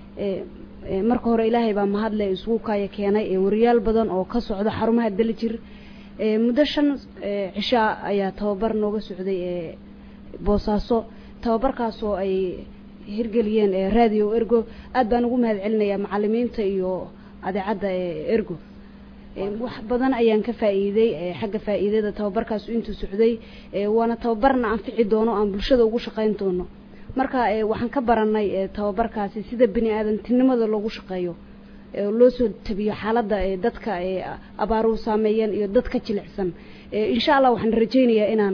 marka hore ilaahay baa mahadle isugu kaaya keenay wariyaal badan oo ka socda xarumaha daljir muddo shan cishaa ayaa tababar nooga socday boosaaso tababarkaasoo ay hirgeliyeen radio ergo aad baan ugu mahad celinayaa macalimiinta iyo adeecadda ergo wax badan ayaan ka faa'iiday xagga faa'iidada tababarkaas intuu socday waana tababarna anfici doono aan bulshada ugu shaqayn doono marka waxaan ka baranay tababarkaasi sida bini aadantinimada loogu shaqeeyo loo soo tabiyo xaaladda dadka abaaruhu saameeyeen iyo dadka jilicsan insha allah waxaan rajaynayaa inaan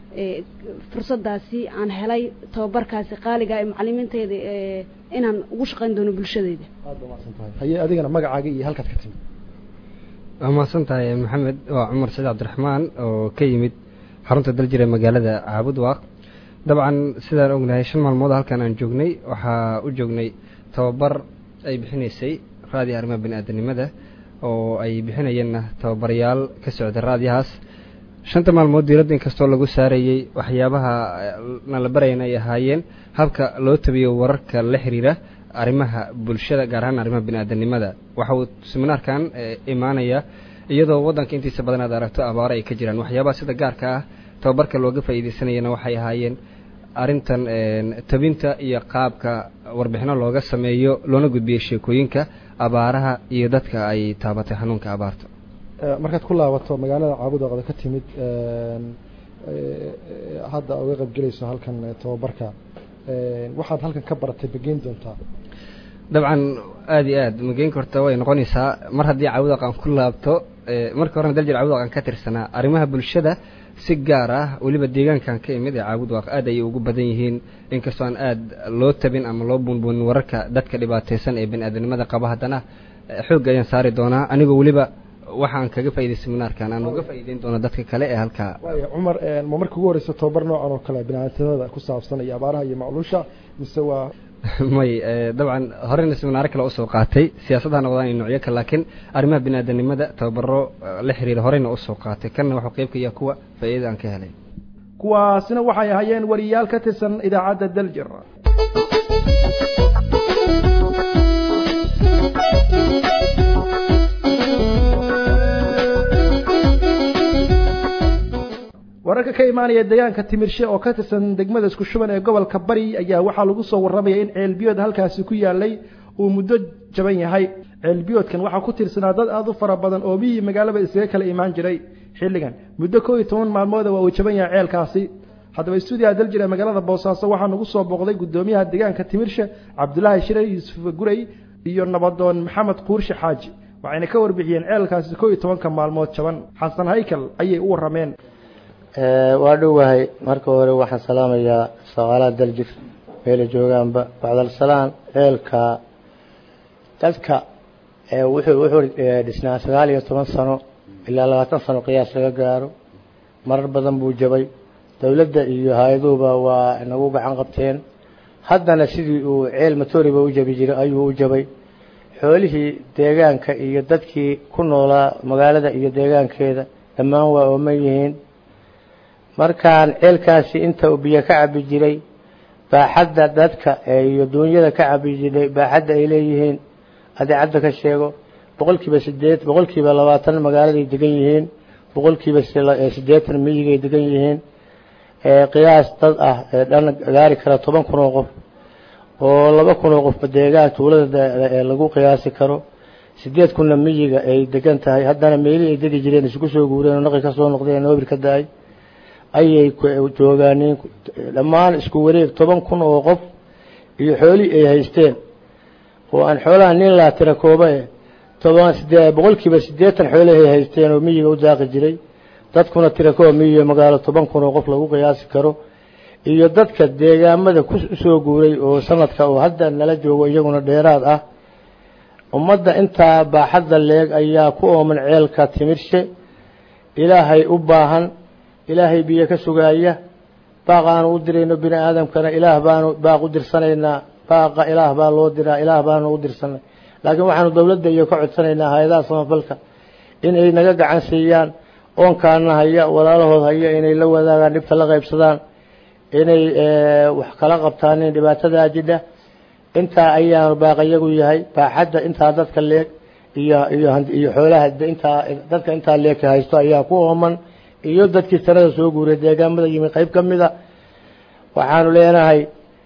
fursadaasi aan helay tababarkaasi qaaliga ee macalimiinteeda inaan ugu shaqayn doono bulshadeyda haye adigana magacaaga iyo halkaad ka timid waa mahadsan tahay maxamed waa cumar saciid cabdiraxmaan oo ka yimid xarunta daljir ee magaalada caabud waaq dabcan sidaan ognahay shan maalmood halkan aan joognay waxaa u joognay tababar ay bixinaysay raadiya arrimaha bani aadanimada oo ay bixinayeenna tababarayaal ka socda raadiyahaas shanta maalmood diiradda inkastoo lagu saarayey waxyaabaha na la barayan ay ahaayeen habka loo tabiyo wararka la xiriira arrimaha bulshada gaar ahaan arrimaha bani aadanimada waxa uu seminaarkan imaanaya iyadoo waddanka intiisa badan aad aragto abaaro ay ka jiraan waxyaabaha sida gaarka ah tababarka looga faa'iidaysanayana waxay ahaayeen arrintan tabinta iyo qaabka warbixino looga sameeyo loona gudbiyo sheekooyinka abaaraha iyo dadka ay taabatay xanuunka abaarta markaad ku laabato magaalada caabudooqda ka timid hadda uga qaybgelayso halkan tababarka waxaad halkan ka baratay bageyn doontaa dabcan aada iyo aad mageynka horta way noqonaysaa mar haddii caawudaq aan ku laabto marka horena daljir caawudaq aan ka tirsanaa arrimaha bulshada si gaar ah weliba deegaankan ka imid ee caabudwaaq aad ayay ugu badan yihiin inkastoo aan aada loo tabin ama loo buunbuunin wararka dadka dhibaataysan ee bani aadamnimada qaba haddana xoogga ayaan saari doonaa anigoo weliba waxaan kaga faa'iday seminaarkan aan uga faa'iideyn doona dadka kale ee halkaa waaya cumar ma marka ugu horeysa tobabar noocan oo kale biniaadamnimada ku saabsan iyo abaaraha iyo macluusha mise waa may dabcan horena seminaaro kale usoo qaatay siyaasadha noqdaan iyo noocyo kale laakiin arrimaha biniaadanimada tababaro la xiriira horeyna usoo qaatay kanna waxuu qeyb ka yaha kuwa faa'iidada aan ka helay kuwaasina waxay ahaayeen wariyaal ka tirsan idaacadda daljir wararka ka imaanaya deegaanka timirshe oo ka tirsan degmada isku shuban ee gobolka bari ayaa waxaa lagu soo warramaya in ceelbiyood halkaasi ku yaalay uu muddo jaban yahay ceelbiyoodkan waxaa ku tirsanaa dad aada u fara badan oo miyii magaalaba isaga kala imaan jiray xilligan muddo koo iyo toban maalmooda waa uu jaban yahay ceelkaasi haddaba stuudiyaha daljir ee magaalada boosaaso waxaa nagu soo booqday guddoomiyaha deegaanka timirshe cabdulaahi shire yuusuf guray iyo nabadoon maxamed quurshe xaaji waxayna ka warbixiyeen ceelkaasi koo iyo tobanka maalmood jaban xasan haykal ayay u warrameen waa dhowahay marka hore waxaan salaamayaa shaqaalaha daljir meelay joogaanba bacdalsalaan ceelka dadka wuxuu wuxuu dhisnaa sagaal iyo toban sano ilaa labaatan sano qiyaas laga gaaro marar badan buu jabay dowladda iyo hay-aduhuba waa nagu gacan qabteen haddana sidii uu ceel matoriba u jabi jiray ayuu u jabay xoolihii deegaanka iyo dadkii ku noolaa magaalada iyo deegaankeeda dhammaan waa ooman yihiin markaan ceelkaasi inta uu biyo ka cabi jiray baaxadda dadka iyo duunyada ka cabi jiray baaxadda ay leeyihiin adeecadda ka sheego boqolkiiba sideed boqolkiiba labaatan magaaladay degan yihiin boqolkiiba siddeetan miyigay degan yihiin qiyaas dad ah ee dhan gaari kara toban kun oo qof oo laba kun oo qofba deegaan tuulada lagu qiyaasi karo sideed kunna miyiga ay degan tahay haddana meelihii ay degi jireen isugu soo guureen oo naqi ka soo noqdeen noobir ka da-ay ayay joogaaniin dhammaan isku wareeg toban kun oo qof iyo xoolihii ay haysteen oo aan xoolaha nin laa tira kooba eh toban sidee boqolkiiba siddeetan xoolahay haysteen oo miyiga u daaqi jiray dadkuna tira kooba miyiga magaalo toban kun oo qof lagu qiyaasi karo iyo dadka deegaamada ku soo guuray oo sanadka oo hadda nala joogo iyaguna dheeraad ah ummadda intaa baaxadda leeg ayaa ku ooman ceelka timirshe ilaahay u baahan ilaahay biyo ka sugaaya baaq aanu u dirayno bini aadamkana ilaah baanu baaq u dirsanaynaa baaqa ilaah baa loo diraa ilaah baanu u dirsanay laakiin waxaanu dowladda iyo ka codsanaynaa hay-adaha samafalka inay naga gacan siiyaan oonkaana haya walaalahood haya inay la wadaagaan dhibta la qaybsadaan inay wax kala qabtaanin dhibaatadaa jidha intaa ayaanu baaqayagu yahay baaxadda intaa dadka leeg iyo iyo iyo xoolaha intaa dadka intaa leegka haysto ayaa ku ooman iyo dadkii sanada soo guuray deegaamada yimi qayb ka mida waxaanu leenahay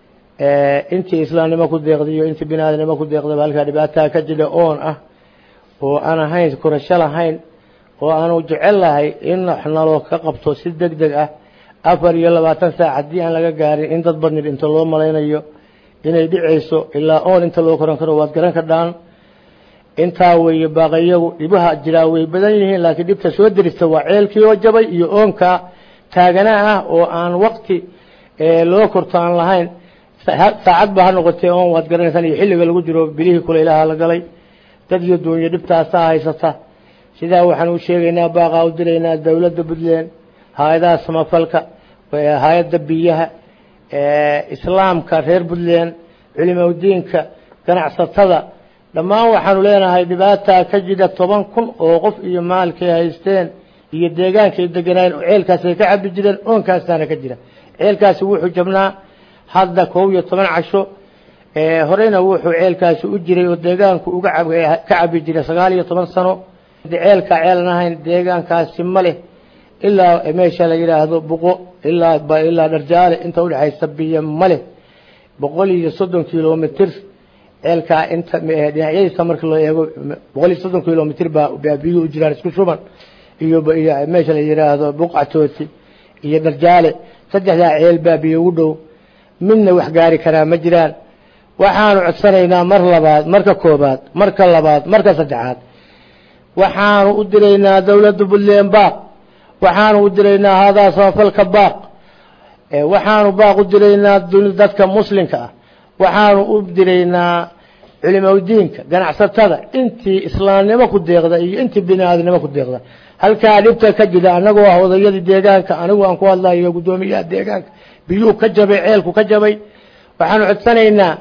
intii islaamnimo ku deeqday iyo intii binaadnimo ku deeqdaba halkaa dhibaataa ka jira oon ah oo aan ahayn korasho lahayn oo aanu jecel lahay in wax naloo ka qabto si deg deg ah afar iyo labaatan saac haddii aan laga gaarin in dad badni dhinto loo malaynayo inay dhicayso ilaa oon inta loo koran karo waad garan ka dhaan intaa weeye baaqayagu dhibaha jiraa way badan yihiin laakiin dhibta soo derista waa ceelkii oo jabay iyo oonka taaganaa ah oo aan waqti loo korto aan lahayn saacad ba ha noqotee oon waad garanaysaan iyo xilliga lagu jiro bilihii kule ilaaha la galay dad iyo duunyo dhibtaasaa haysata sidaa waxaan u sheegaynaa baaqaa u diraynaa dowladda puntland hay-adaha samafalka hay-adda biyaha islaamka reer puntland culimaudiinka ganacsatada dhammaan waxaanu leenahay dhibaataa ka jira toban kun oo qof iyo maalkay haysteen iyo deegaankay deganaayen oo ceelkaasay ka cabi jireen oonkaasaana ka jira ceelkaasi wuxuu jabnaa hadda kow iyo toban casho horeyna wuxuu ceelkaasi u jiray oo deegaanku uga ka cabi jiray sagaal iyo toban sano ceelka ceelan ahayn deegaankaasi ma leh ilaa meesha la yidhaahdo buqo ilaa ba- ilaa dharjaale inta udhexaysa biyo male boqol iyo soddon kilomitr ceelkaa inta eh, dhinacyadiisa marka loo eego boqol iyo soddon kilomitr baa baa biyuhu u jiraan isku shuban iyo ba- iyo meesha la yidhaahdo buqcatooti iyo dharjaale saddexdaa ceel baa biyo ugu dhow midna wax gaari karaa ma jiraan waxaanu codsanaynaa mar labaad marka koobaad marka labaad marka saddexaad waxaanu u diraynaa dawladda puntland baaq waxaanu u diraynaa hadaa samafalka baaq Eh, waxaanu baaq u diraynaa duni- dadka muslimka ah waxaanu u diraynaa culimaudiinka ganacsatada intii islaamnimo ku deeqda iyo intii bini aadamnimo ku deeqda halkaa dhibta ka jira anagoo ah odayadii deegaanka anigu aan ku hadlayo guddoomiyaha deegaanka biyuu ka jabay ceelku ka jabay waxaanu codsanaynaa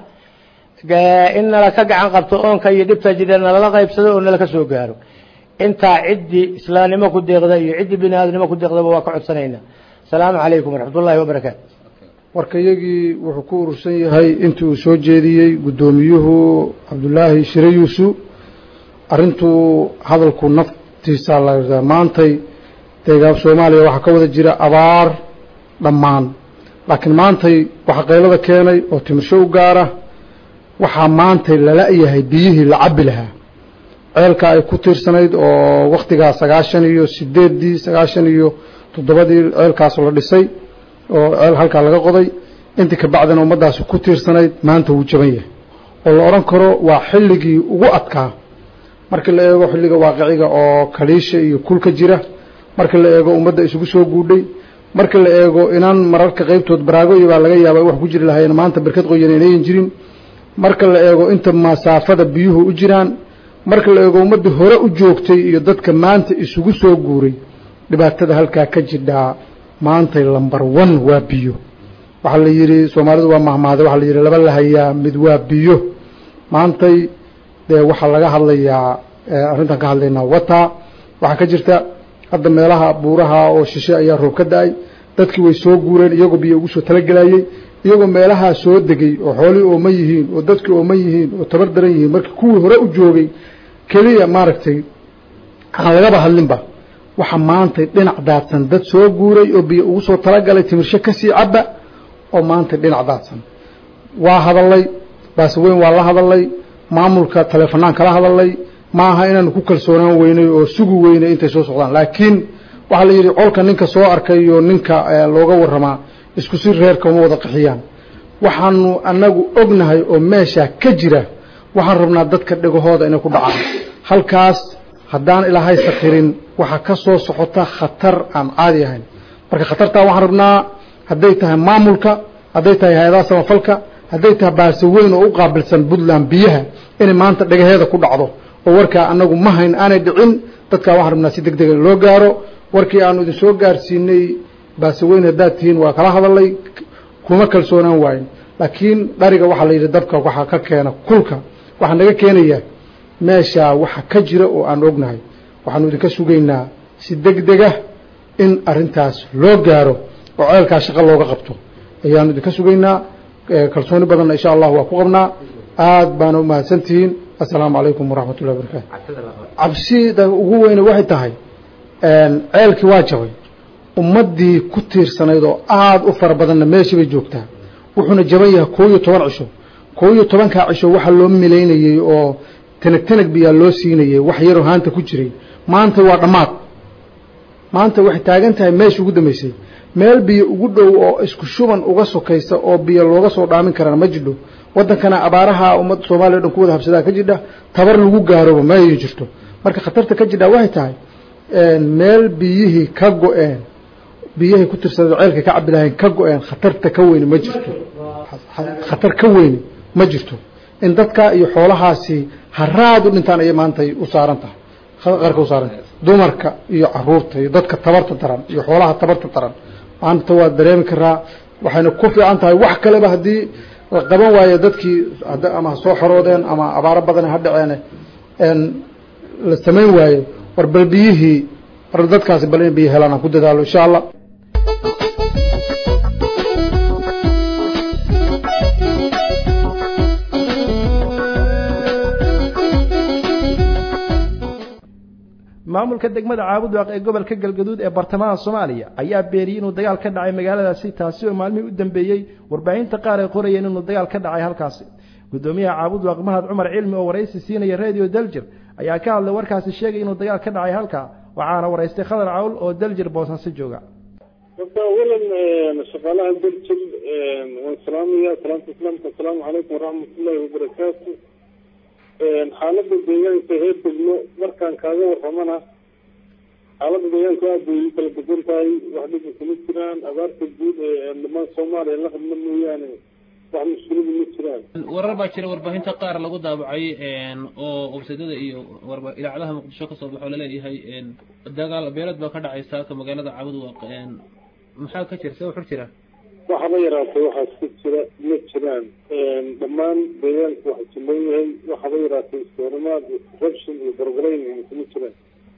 ga- in nala ka gacan qabto oonka iyo dhibta jira nalala qaybsado oo nala ka soo gaaro intaa ciddii islaamnimo ku deeqda iyo ciddii bini aadamnimo ku deeqdaba waa ka codsanaynaa asalaamu calaykum waraxmatullaahi wabarakaatu warkayagii wuxuu ku urursan yahay intii uu soo jeediyey guddoomiyuhu cabdulaahi shire yuusu arrintuu hadalku naftiisa la maantay deegaab soomaaliya waxaa ka wada jira abaar dhammaan laakiin maantay waxaa qaylada keenay oo timirsho u gaara waxaa maantay lala-yahay biyihii la cabbi lahaa ceelka ay ku tiirsanayd oo wakhtigaa sagaashan iyo sideeddii sagaashan iyo toddobadii ceelkaas la dhisay oo ceel halkaa laga qoday intii ka bacdina ummaddaasi ku tiirsanayd maanta wuu jaban yahay oo la odhan karo waa xilligii ugu adkaa markii la eego xilliga waaqiciga oo kaliisha iyo kulka jira markii la eego ummadda isugu soo guudhay markii la eego inaan mararka qaybtood baraago iyo baa laga yaaba wax ku jiri lahayn maanta berkad qoyan inayan jirin marka la eego inta masaafada biyuhu u jiraan marka la eego ummaddii hore u joogtay iyo dadka maanta isugu soo guuray dhibaatada halkaa ka jidhaa maantay lambar one waa biyo waxaa la yidhi soomaalidu waa mahmaade waxaa la yidhi laba la hayaa mid waa biyo maantay dee waxaa laga hadlayaa arrintan ka hadlaynaa wata waxaa ka jirta hadda meelaha buuraha oo shishe ayaa roob ka da-ay dadkii way soo guureen iyagoo biyo ugu soo talagelayey iyagoo meelahaa soo degay oo xoolii ooman yihiin oo dadkii ooman yihiin oo tabar daran yihiin markii kuwii hore u joogay keliya maaragtay aan lagaba hadlinba waxa maantay dhinac daadsan dad soo guuray oo biyo ugu soo talagalay timirsho kasii cabba oo maantay dhinac daadsan waa hadalay baase weyn waa la hadalay maamulka taleefanaan kala hadalay ma aha inaanu ku kalsoonaan weynay oo sugi weynay intay soo socdaan laakiin waxaa la yidhi colka ninka soo arkay iyo ninka looga waramaa isku si reerka uma wada qaxiyaan waxaanu annagu ognahay oo meeshaa ka jira waxaan rabnaa dadka dhegahooda inay ku dhacaan halkaas haddaan ilaahay sakirin waxaa ka soo socota khatar aan caadi ahayn marka khatartaa waxaan rabnaa hadday tahay maamulka hadday tahay hay-adaha samafalka hadday tahay baase weyn oo u qaabilsan puntland biyaha inay maanta dhagaheeda ku dhacdo oo warkaa annagu ma hayn aanay dhicin dadkaa waxaan rabnaa si deg dega loo gaaro warkii aanu idin soo gaarsiinay baase weyn haddaad tihiin waa kala hadalay kuma kalsoonaan waayin laakiin dhariga waxaa la yidhi dabka waxaa ka keena kulka waxaa naga keenayaa meeshaa waxa ka jira oo aan ognahay waxaanu idinka sugaynaa si deg dega in arintaas loo gaaro oo ceelkaa shaqo looga qabto ayaanu idinka sugaynaa kalsooni badanna insha allah waa ku qabnaa aad baana u mahadsantihiin assalaamu calaykum waraxmat ullahi wabarakaatu cabsida ugu weyne waxay tahay ceelkii waa jabay ummaddii ku tiirsanayd oo aada u fara badanna meeshii bay joogtaa wuxuuna jaban yahay koo iyo toban cisho koo iyo tobankaa cisho waxaa loo milaynayey oo tanag tanag biyaa loo siinayey wax yaroo haanta ku jiray maanta waa dhammaad maanta waxay taagan tahay meesha ugu dambeysay meel biyo ugu dhow oo isku shuban uga sokaysa oo biyo looga soo dhaamin karana ma jidho waddankana abaaraha ummadda soomaaliya o dhan ku wada habsadaa ka jidha tabar lagu gaaroba ma ay jirto marka khatarta ka jidhaa waxay tahay meel biyihii ka go-een biyahay ku tirsadeen ceelka ka cabi lahayn ka go-een khatarta ka weyne ma jirto khatar ka weyne ma jirto in dadka iyo xoolahaasi haraad u dhintaan ayay maantay u saaran tahay qarka u saaran tahay dumarka iyo caruurta iyo dadka tabarta daran iyo xoolaha tabarta daran maanta waa dareemi karaa waxayna ku fiican tahay wax kaleba haddii la qaban waayo dadkii ama ha soo xoroodeen ama abaaro badan ha dhaceene la samayn waayo war bal biyihii war dadkaasi bal in biyo helaan aan ku dadaalo insha allah maamulka degmada caabudwaaq ee gobolka galgaduud ee bartamaha soomaaliya ayaa beeniyey inuu dagaal ka dhacay magaaladaasi taasi oo maalmihii u dambeeyey warbaahinta qaar ay qorayeen inuu dagaal ka dhacay halkaasi guddoomiyaha caabudwaaq mahad cumar cilmi oo waraysi siinaya radio daljir ayaa ka hadlay warkaasi sheegay inuu dagaal ka dhacay halkaa waxaana waraystay khadar cawl oo daljir boosaaso jooga horta awalan shaqaalaha daljir waan salaamaya salaamta islaamka asalaamu calaykum waraxmatullahi wabarakaatu xaaladda deegaanka heer degmo markaan kaaga warramana xaaladda deegaanka aad bay u kala degan tahay wax dhibka kuma jiraan abaarta guud ee dhamaan soomaaliya la qabna mooyaane wax mushkiladu ma jiraan warar baa jira warbaahinta qaar lagu daabacay oo websaydada iyo idaacadaha muqdisho kasoo baxo laleeyahay dagaal beelad baa ka dhacay saaka magaalada caabudwaaq maxaa ka jira see wuxur jira waxaba yaraatay waxaas ka jira ma jiraan dhammaan deegaanka waxa jiloon yahay waxaba yaraatay iskoorimaad iyo corruption iyo gorgorayn kuma jiraan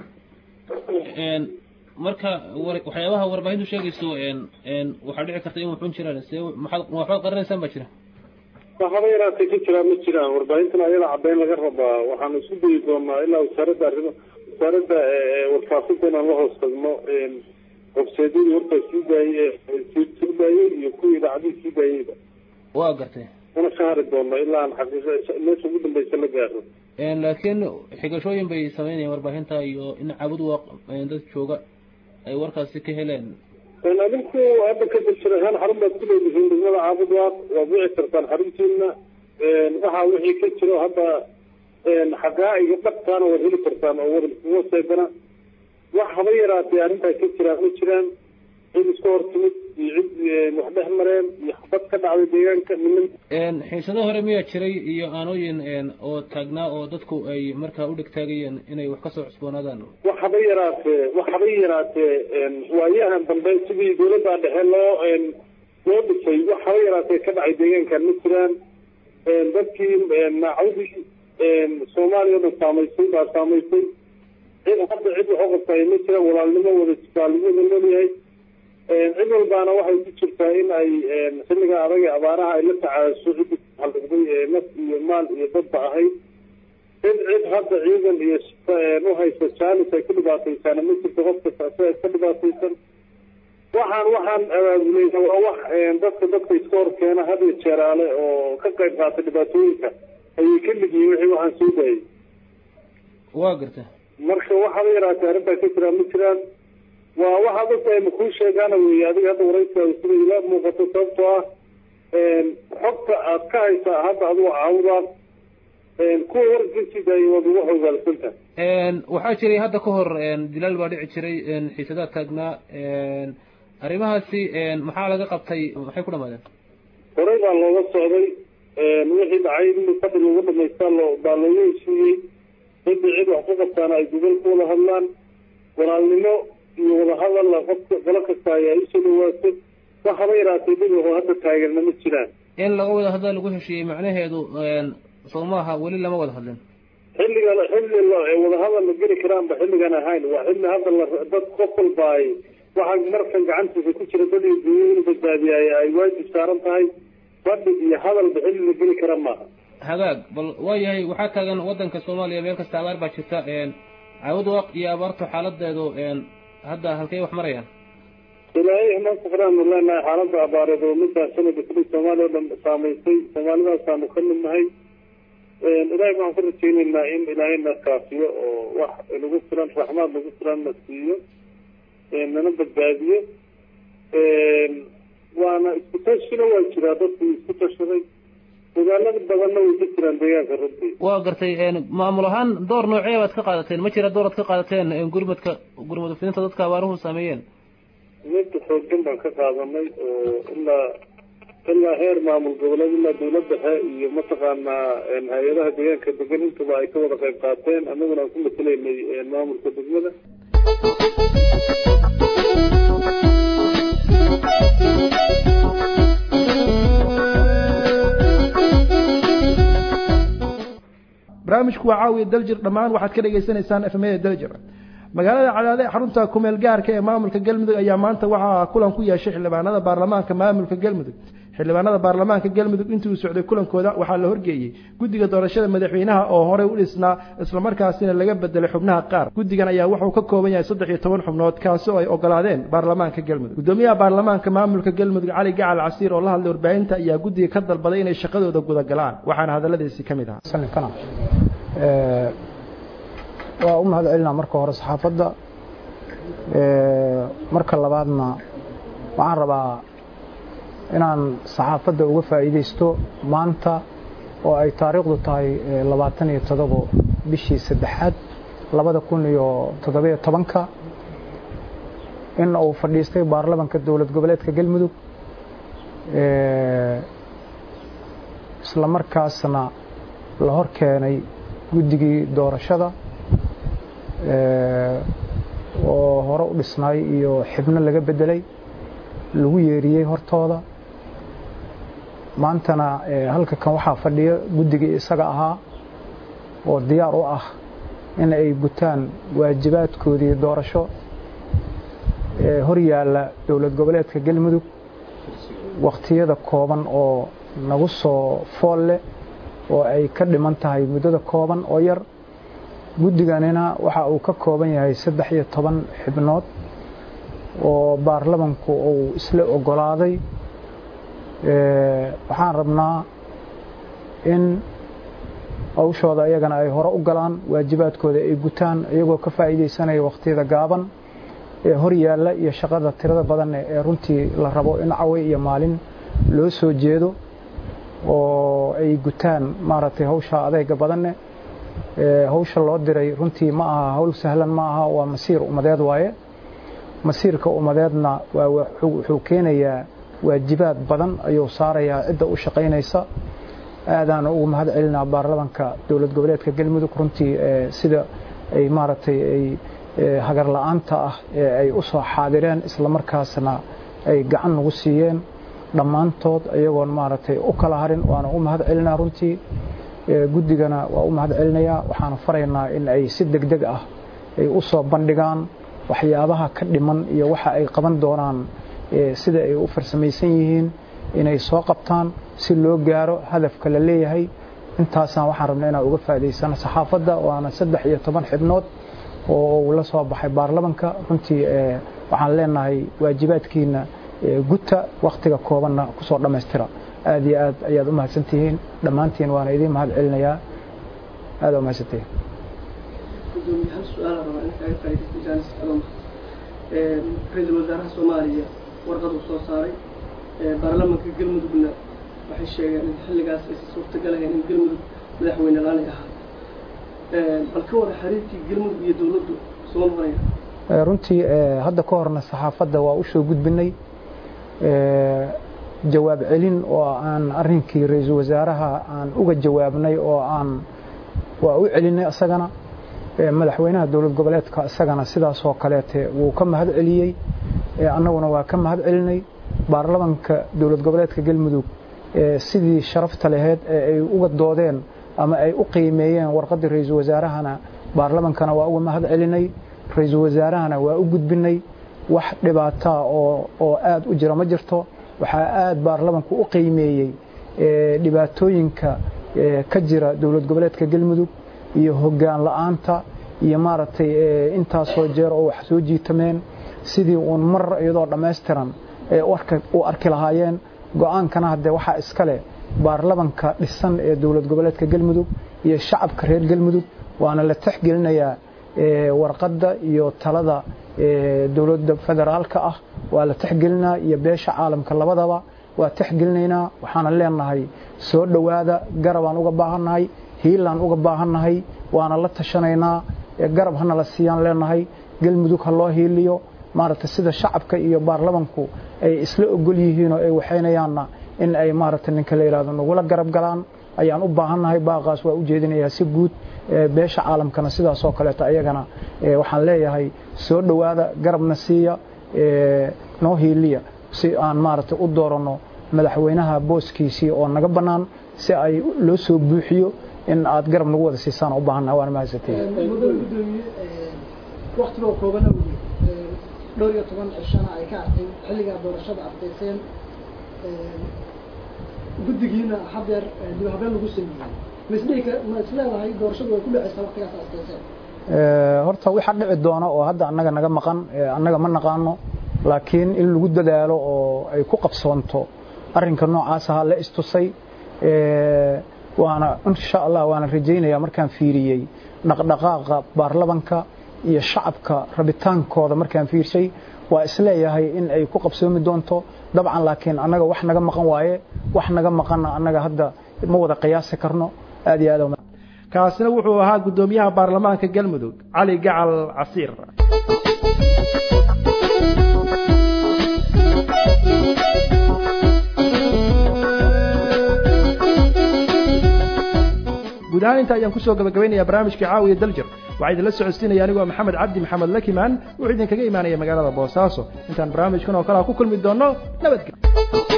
marka waxyaabaha warbaahintu sheegayso waxaa dhici karta in wuxun jiraan see maxaad waxbaad qarinaysaan baa jira waxaba yaraatay ka jiraan ma jiraan warbaahintana ayada caddayn laga rabaa waxaanu isku dayi doonaa ilaa wasaaradda arrimo wasaaradda warfaafinta inaan la hoos tagno websaydyadii warkaa sii daayey sii daayey iyo kuwii idaacadihii sii daayeyba waa gartay una ka hari doono ilaa aan xaqiiqa meesha ugu dambeysa la gaaro laakiin xigashooyin bay sameynayaan warbaahinta iyo in caabudwaaq dad jooga ay warkaasi ka heleen adinku hadda ka daljir ahaan xarun baad ku leedihiin degmada caabudwaaq waad wici kartaan xaruntiina waxa wixii ka jiro hadda xaqaa'iga dhabtaana waad heli kartaan oo war waseedana wax haba yaraatay arrintaa ka jiraan ma jiraan cid iska hor timid iyo cid wax dhex mareen iyo xabad ka dhacday deegaanka niman xiisado hore miyaa jiray iyo aanooyin oo taagnaa oo dadku ay markaa u dhegtaagayeen inay wax kasoo cusboonaadaan wax haba yaraatee wax haba yaraatee waayahan dambe sidii dawladda dhexe loo loo dhisay wax haba yaraatee ka dhacay deegaankan ma jiraan dadkii naacawdii soomaaliya o dhan saamaysay baa saamaysay cid hadda cid wax u qabtay ma jiraan walaalnimo wada jibaalnimada noolyahay cid walbaana waxay ku jirtaa in ay xilliga adag ee abaaraha ay la tacaasho ciddi halugday ee naf iyo maal iyo dadba ahayd cid cid hadda ciidan iyo u haysta jaalis ay ku dhibaataysaana ma jirto qof kasta isaga ka dhibaataysan waxaan waxaan abaabuleyna waa wax dadka dadka iska hor keena had iyo jeeraale oo ka qayb qaata dhibaatooyinka ayay ka mid yihiin wixii waxaan soo daayay waa garta marka waxaaba yaraatay arrintaa ka jiraan ma jiraan waa waxa dadka ay makuu sheegaana weeye adiga hadda waraysigaada sida ila muuqato sababtoo ah xogta aad ka haysaa hadda adigu caawudaad kuwa warkiisii daayay waad ugu hogaalsanta waxaa jiray hadda ka hor dilaal baa dhici jiray xiisadaad taagnaa arrimahaasi maxaa laga qabtay maxay ku dhamaadeen horey baa looga socday wixii dhacay in fadhi lagu dhamaystaa loo baa looga heshiiyey cidii cid wax ku qabtaana ay gobol ku wada hadlaan walaalnimo iyo wadahadal qofka qolo kasta ayaa isoo dhawaato wax haba yaraatay dhib oo hadda taageerna ma jiraan in laga wada hadla lagu heshiiyey macnaheedu soo maaha weli lama wada hadlin xilliga xilli wadahadal la geli karaanba xilligan ahayn waa xilli hadda la dad qof walba ay waxaa markan gacantiisa ku jira dad iyo dunya inuu badbaadiyaay ay waajib saaran tahay fadhi iyo hadalba xilli la geli kara maaha hagaag bal waayahay waxaa taagan wadanka soomaaliya meel kasta abaar baa jirta caawudwaaq iyo abaartu xaaladeedu hadda halkay wax marayaan ilaahay ma kufraanu leenahay xaaladda abaareed oo middaa sanadka kuli soomaaliya o dhan saamaysay soomaalidaasaanu ka mid nahay ilaahay waxaan ka rajaynaynaa in ilaahay na kaafiyo oo wax nagu filan raxmaad nagu filan na siiyo nana badbaadiyo waana isku tashina waa jiraa dadku isku tashaday magaalada badanna way ka jiraan deegaanka runtii waa gartay maamul ahaan door noocee baad ka qaadateen ma jira dooraad ka qaadateen gurmadka gurmad fidinta dadka abaaruhu saameeyeen mid xoogan baan ka qaadanay oo ilaa ilaa heer maamul goboleed ilaa dawlad dhexe iyo mataqaanaa hay-adaha deegaanka degan intaba ay ka wada qayb qaateen annaguna aan ku matelaynay maamulka degmada barnaamijku waa caawiya daljir dhammaan waxaad ka dhagaysanaysaan efmada daljir magaalada cadaade xarunta kumeel gaarka ee maamulka galmudug ayaa maanta waxaa kulan ku yeeshay xildhibaanada baarlamaanka maamulka galmudug xildhibaanada baarlamaanka galmudug intii uu socday kulankooda waxaa la horgeeyey guddiga doorashada madaxweynaha oo horey u dhisnaa islamarkaasina laga bedelay xubnaha qaar guddigan ayaa wuxuu ka kooban yahay saddex iyo toban xubnood kaasi oo ay ogolaadeen baarlamaanka galmudug gudoomiyaha baarlamaanka maamulka galmudug cali gacal casiir oo la hadlay warbaahinta ayaa guddiga ka dalbaday inay shaqadooda gudagalaan waxaana hadalladiisi ka mid ahaa waa u mahad celinaa marka hore saxaafadda marka labaadna waxaan rabaa inaan saxaafadda uga faa'iidaysto maanta oo ay taariikhdu tahay labaatan iyo todobo bishii saddexaad labada kun iyo toddobiyo tobanka in uu fadhiistay baarlamanka dowlad goboleedka galmudug isla markaasna la hor keenay guddigii doorashada oo hore u dhisnaay iyo xibno laga bedelay lagu yeeriyey hortooda maantana halka kan waxaa fadhiya guddigii isaga ahaa oo diyaar u ah in ay gutaan waajibaadkoodii doorasho ee hor yaalla dowlad goboleedka galmudug wakhtiyada kooban oo nagu soo fool leh oo ay ka dhiman tahay muddada kooban oo yar guddiganina waxa uu ka kooban yahay saddex iyo toban xibnood oo baarlamanku uu isla ogolaaday waxaan rabnaa in hawshooda iyagana ay hore u galaan waajibaadkooda ay gutaan iyagoo ka faa'iidaysanaya wakhtiyada gaaban ee hor yaalla iyo shaqada tirada badan ee runtii la rabo in caway iyo maalin loo soo jeedo oo ay gutaan maaragtay hawsha adeyga badanne hawsha loo diray runtii ma aha hawl sahlan ma aha waa masiir ummadeed waaye masiirka ummadeedna waa wuxuu keenayaa waajibaad badan ayuu saarayaa cidda u shaqaynaysa aadaan ugu mahad celinaa baarlamanka dowlad goboleedka galmudug runtii sida ay maaragtay ay hagar la-aanta ah ee ay u soo xaadireen islamarkaasna ay gacan nagu siiyeen dhammaantood iyagoon maaragtay u kala harin waana u mahad celinaa runtii guddigana waa u mahad celinayaa waxaana faraynaa in ay si deg deg ah ay u soo bandhigaan waxyaabaha ka dhiman iyo waxa ay qaban doonaan sida ay u farsamaysan yihiin inay soo qabtaan si loo gaaro hadafka la leeyahay intaasaan waxaan rabnaa inaan uga faa'idaysano saxaafadda waana saddex iyo toban xibnood oo uu la soo baxay baarlamanka runtii waxaan leenahay waajibaadkiina guta wakhtiga koobanna kusoo dhammaystira aad iyo aad ayaad u mahadsantihiin dhammaantiin waana idiin mahad celinayaa aad u mahadsantihiin hal su-aal rabaa in kaga faa'iidaysto jaanis aloma ra-iisul wasaaraha soomaaliya warqad uu soo saaray baarlamanka galmudugna waxay sheegeen in xilligaas aysan suurtagal ahayn in galmudug madaxweyne laanay ahaa bal ka wara xiriirkii galmudug iyo dowladdu soo noqonaya runtii hadda ka horna saxaafadda waa u soo gudbinay jawaab celin oo aan arrinkii ra-iisul wasaaraha aan uga jawaabnay oo aan waa u celinay isagana madaxweynaha dowlad goboleedka isagana sidaasoo kaleete wuu ka mahad celiyey annaguna waa ka mahad celinay baarlamanka dowlad goboleedka galmudug sidii sharafta laheyd ee ay uga doodeen ama ay u qiimeeyeen warqaddii ra-iisul wasaarahana baarlamankana waa uga mahad celinay ra-iisul wasaarahana waa u gudbinay wax dhibaataa oo oo aad u jira ma jirto waxaa aad baarlamanku u qiimeeyey dhibaatooyinka ka jira dowlad goboleedka galmudug iyo hoggaan la-aanta iyo maaragtay intaasoo jeer oo wax soo jiitameen sidii uun mar iyadoo dhammaystiran ee u arki lahaayeen go-aankana haddee waxaa iska leh baarlamanka dhisan ee dowlad goboleedka galmudug iyo shacabka reer galmudug waana la texgelinayaa warqadda iyo talada dowladda federaalka ah waa la texgelinaa iyo beesha caalamka labadaba waa texgelinaynaa waxaana leenahay soo dhowaada garabaan uga baahannahay hiilaan uga baahannahay waana la tashanaynaa garab hana la siiyaan leenahay galmudug ha loo hiiliyo maaragtay sida shacabka iyo baarlamanku ay isla ogol yihiin oo ay waxaynayaanna in ay maaragtay ninka la yidhahdo nagula garab galaan ayaan u baahannahay baaqaas waa u jeedinayaa si guud beesha caalamkana sidaasoo kaleeto ayagana waxaan leeyahay soo dhowaada garabna siiya noo hiiliya si aan maaragtay u dooranno madaxweynaha booskiisii oo naga bannaan si ay loo soo buuxiyo in aad garab nagu wada siisaan u baahannahay waana mahadsantihin waktigoo kooban awgeed dhowr iyo toban cishana ay ka artay xilligaa doorashada ardayseen guddigiina hadeer dib habeen lagu sameeyey ma isdhihi ka ma isleedahay doorashadu way ku dhacaysaa waqtigaas aasteyseen horta waxa dhici doona oo hadda annaga naga maqan annaga ma naqaano laakiin in lagu dadaalo oo ay ku qabsoonto arrinka noocaas ahaa la istusay waana insha allah waana rajaynaya markaan fiiriyey dhaqdhaqaaqa baarlamanka iyo shacabka rabitaankooda markaan fiirshay waa isleeyahay in ay ku qabsoomi doonto dabcan laakiin annaga wax naga maqan waaye wax naga maqanna annaga hadda ma wada qiyaasi karno aad iyo aad kaasina wuxuu ahaa guddoomiyaha baarlamaanka galmudug cali gacal casiir guud ahaan inta ayaan kusoo gabagabaynayaa barnaamijka caawiya daljir waxaa idinla socodsiinaya anigoo maxamed cabdi maxamed lakimaan wuxuu idinkaga imaanaya magaalada boosaaso intaan barnaamijkan oo kalea ku kulmi doonno nabadgelyo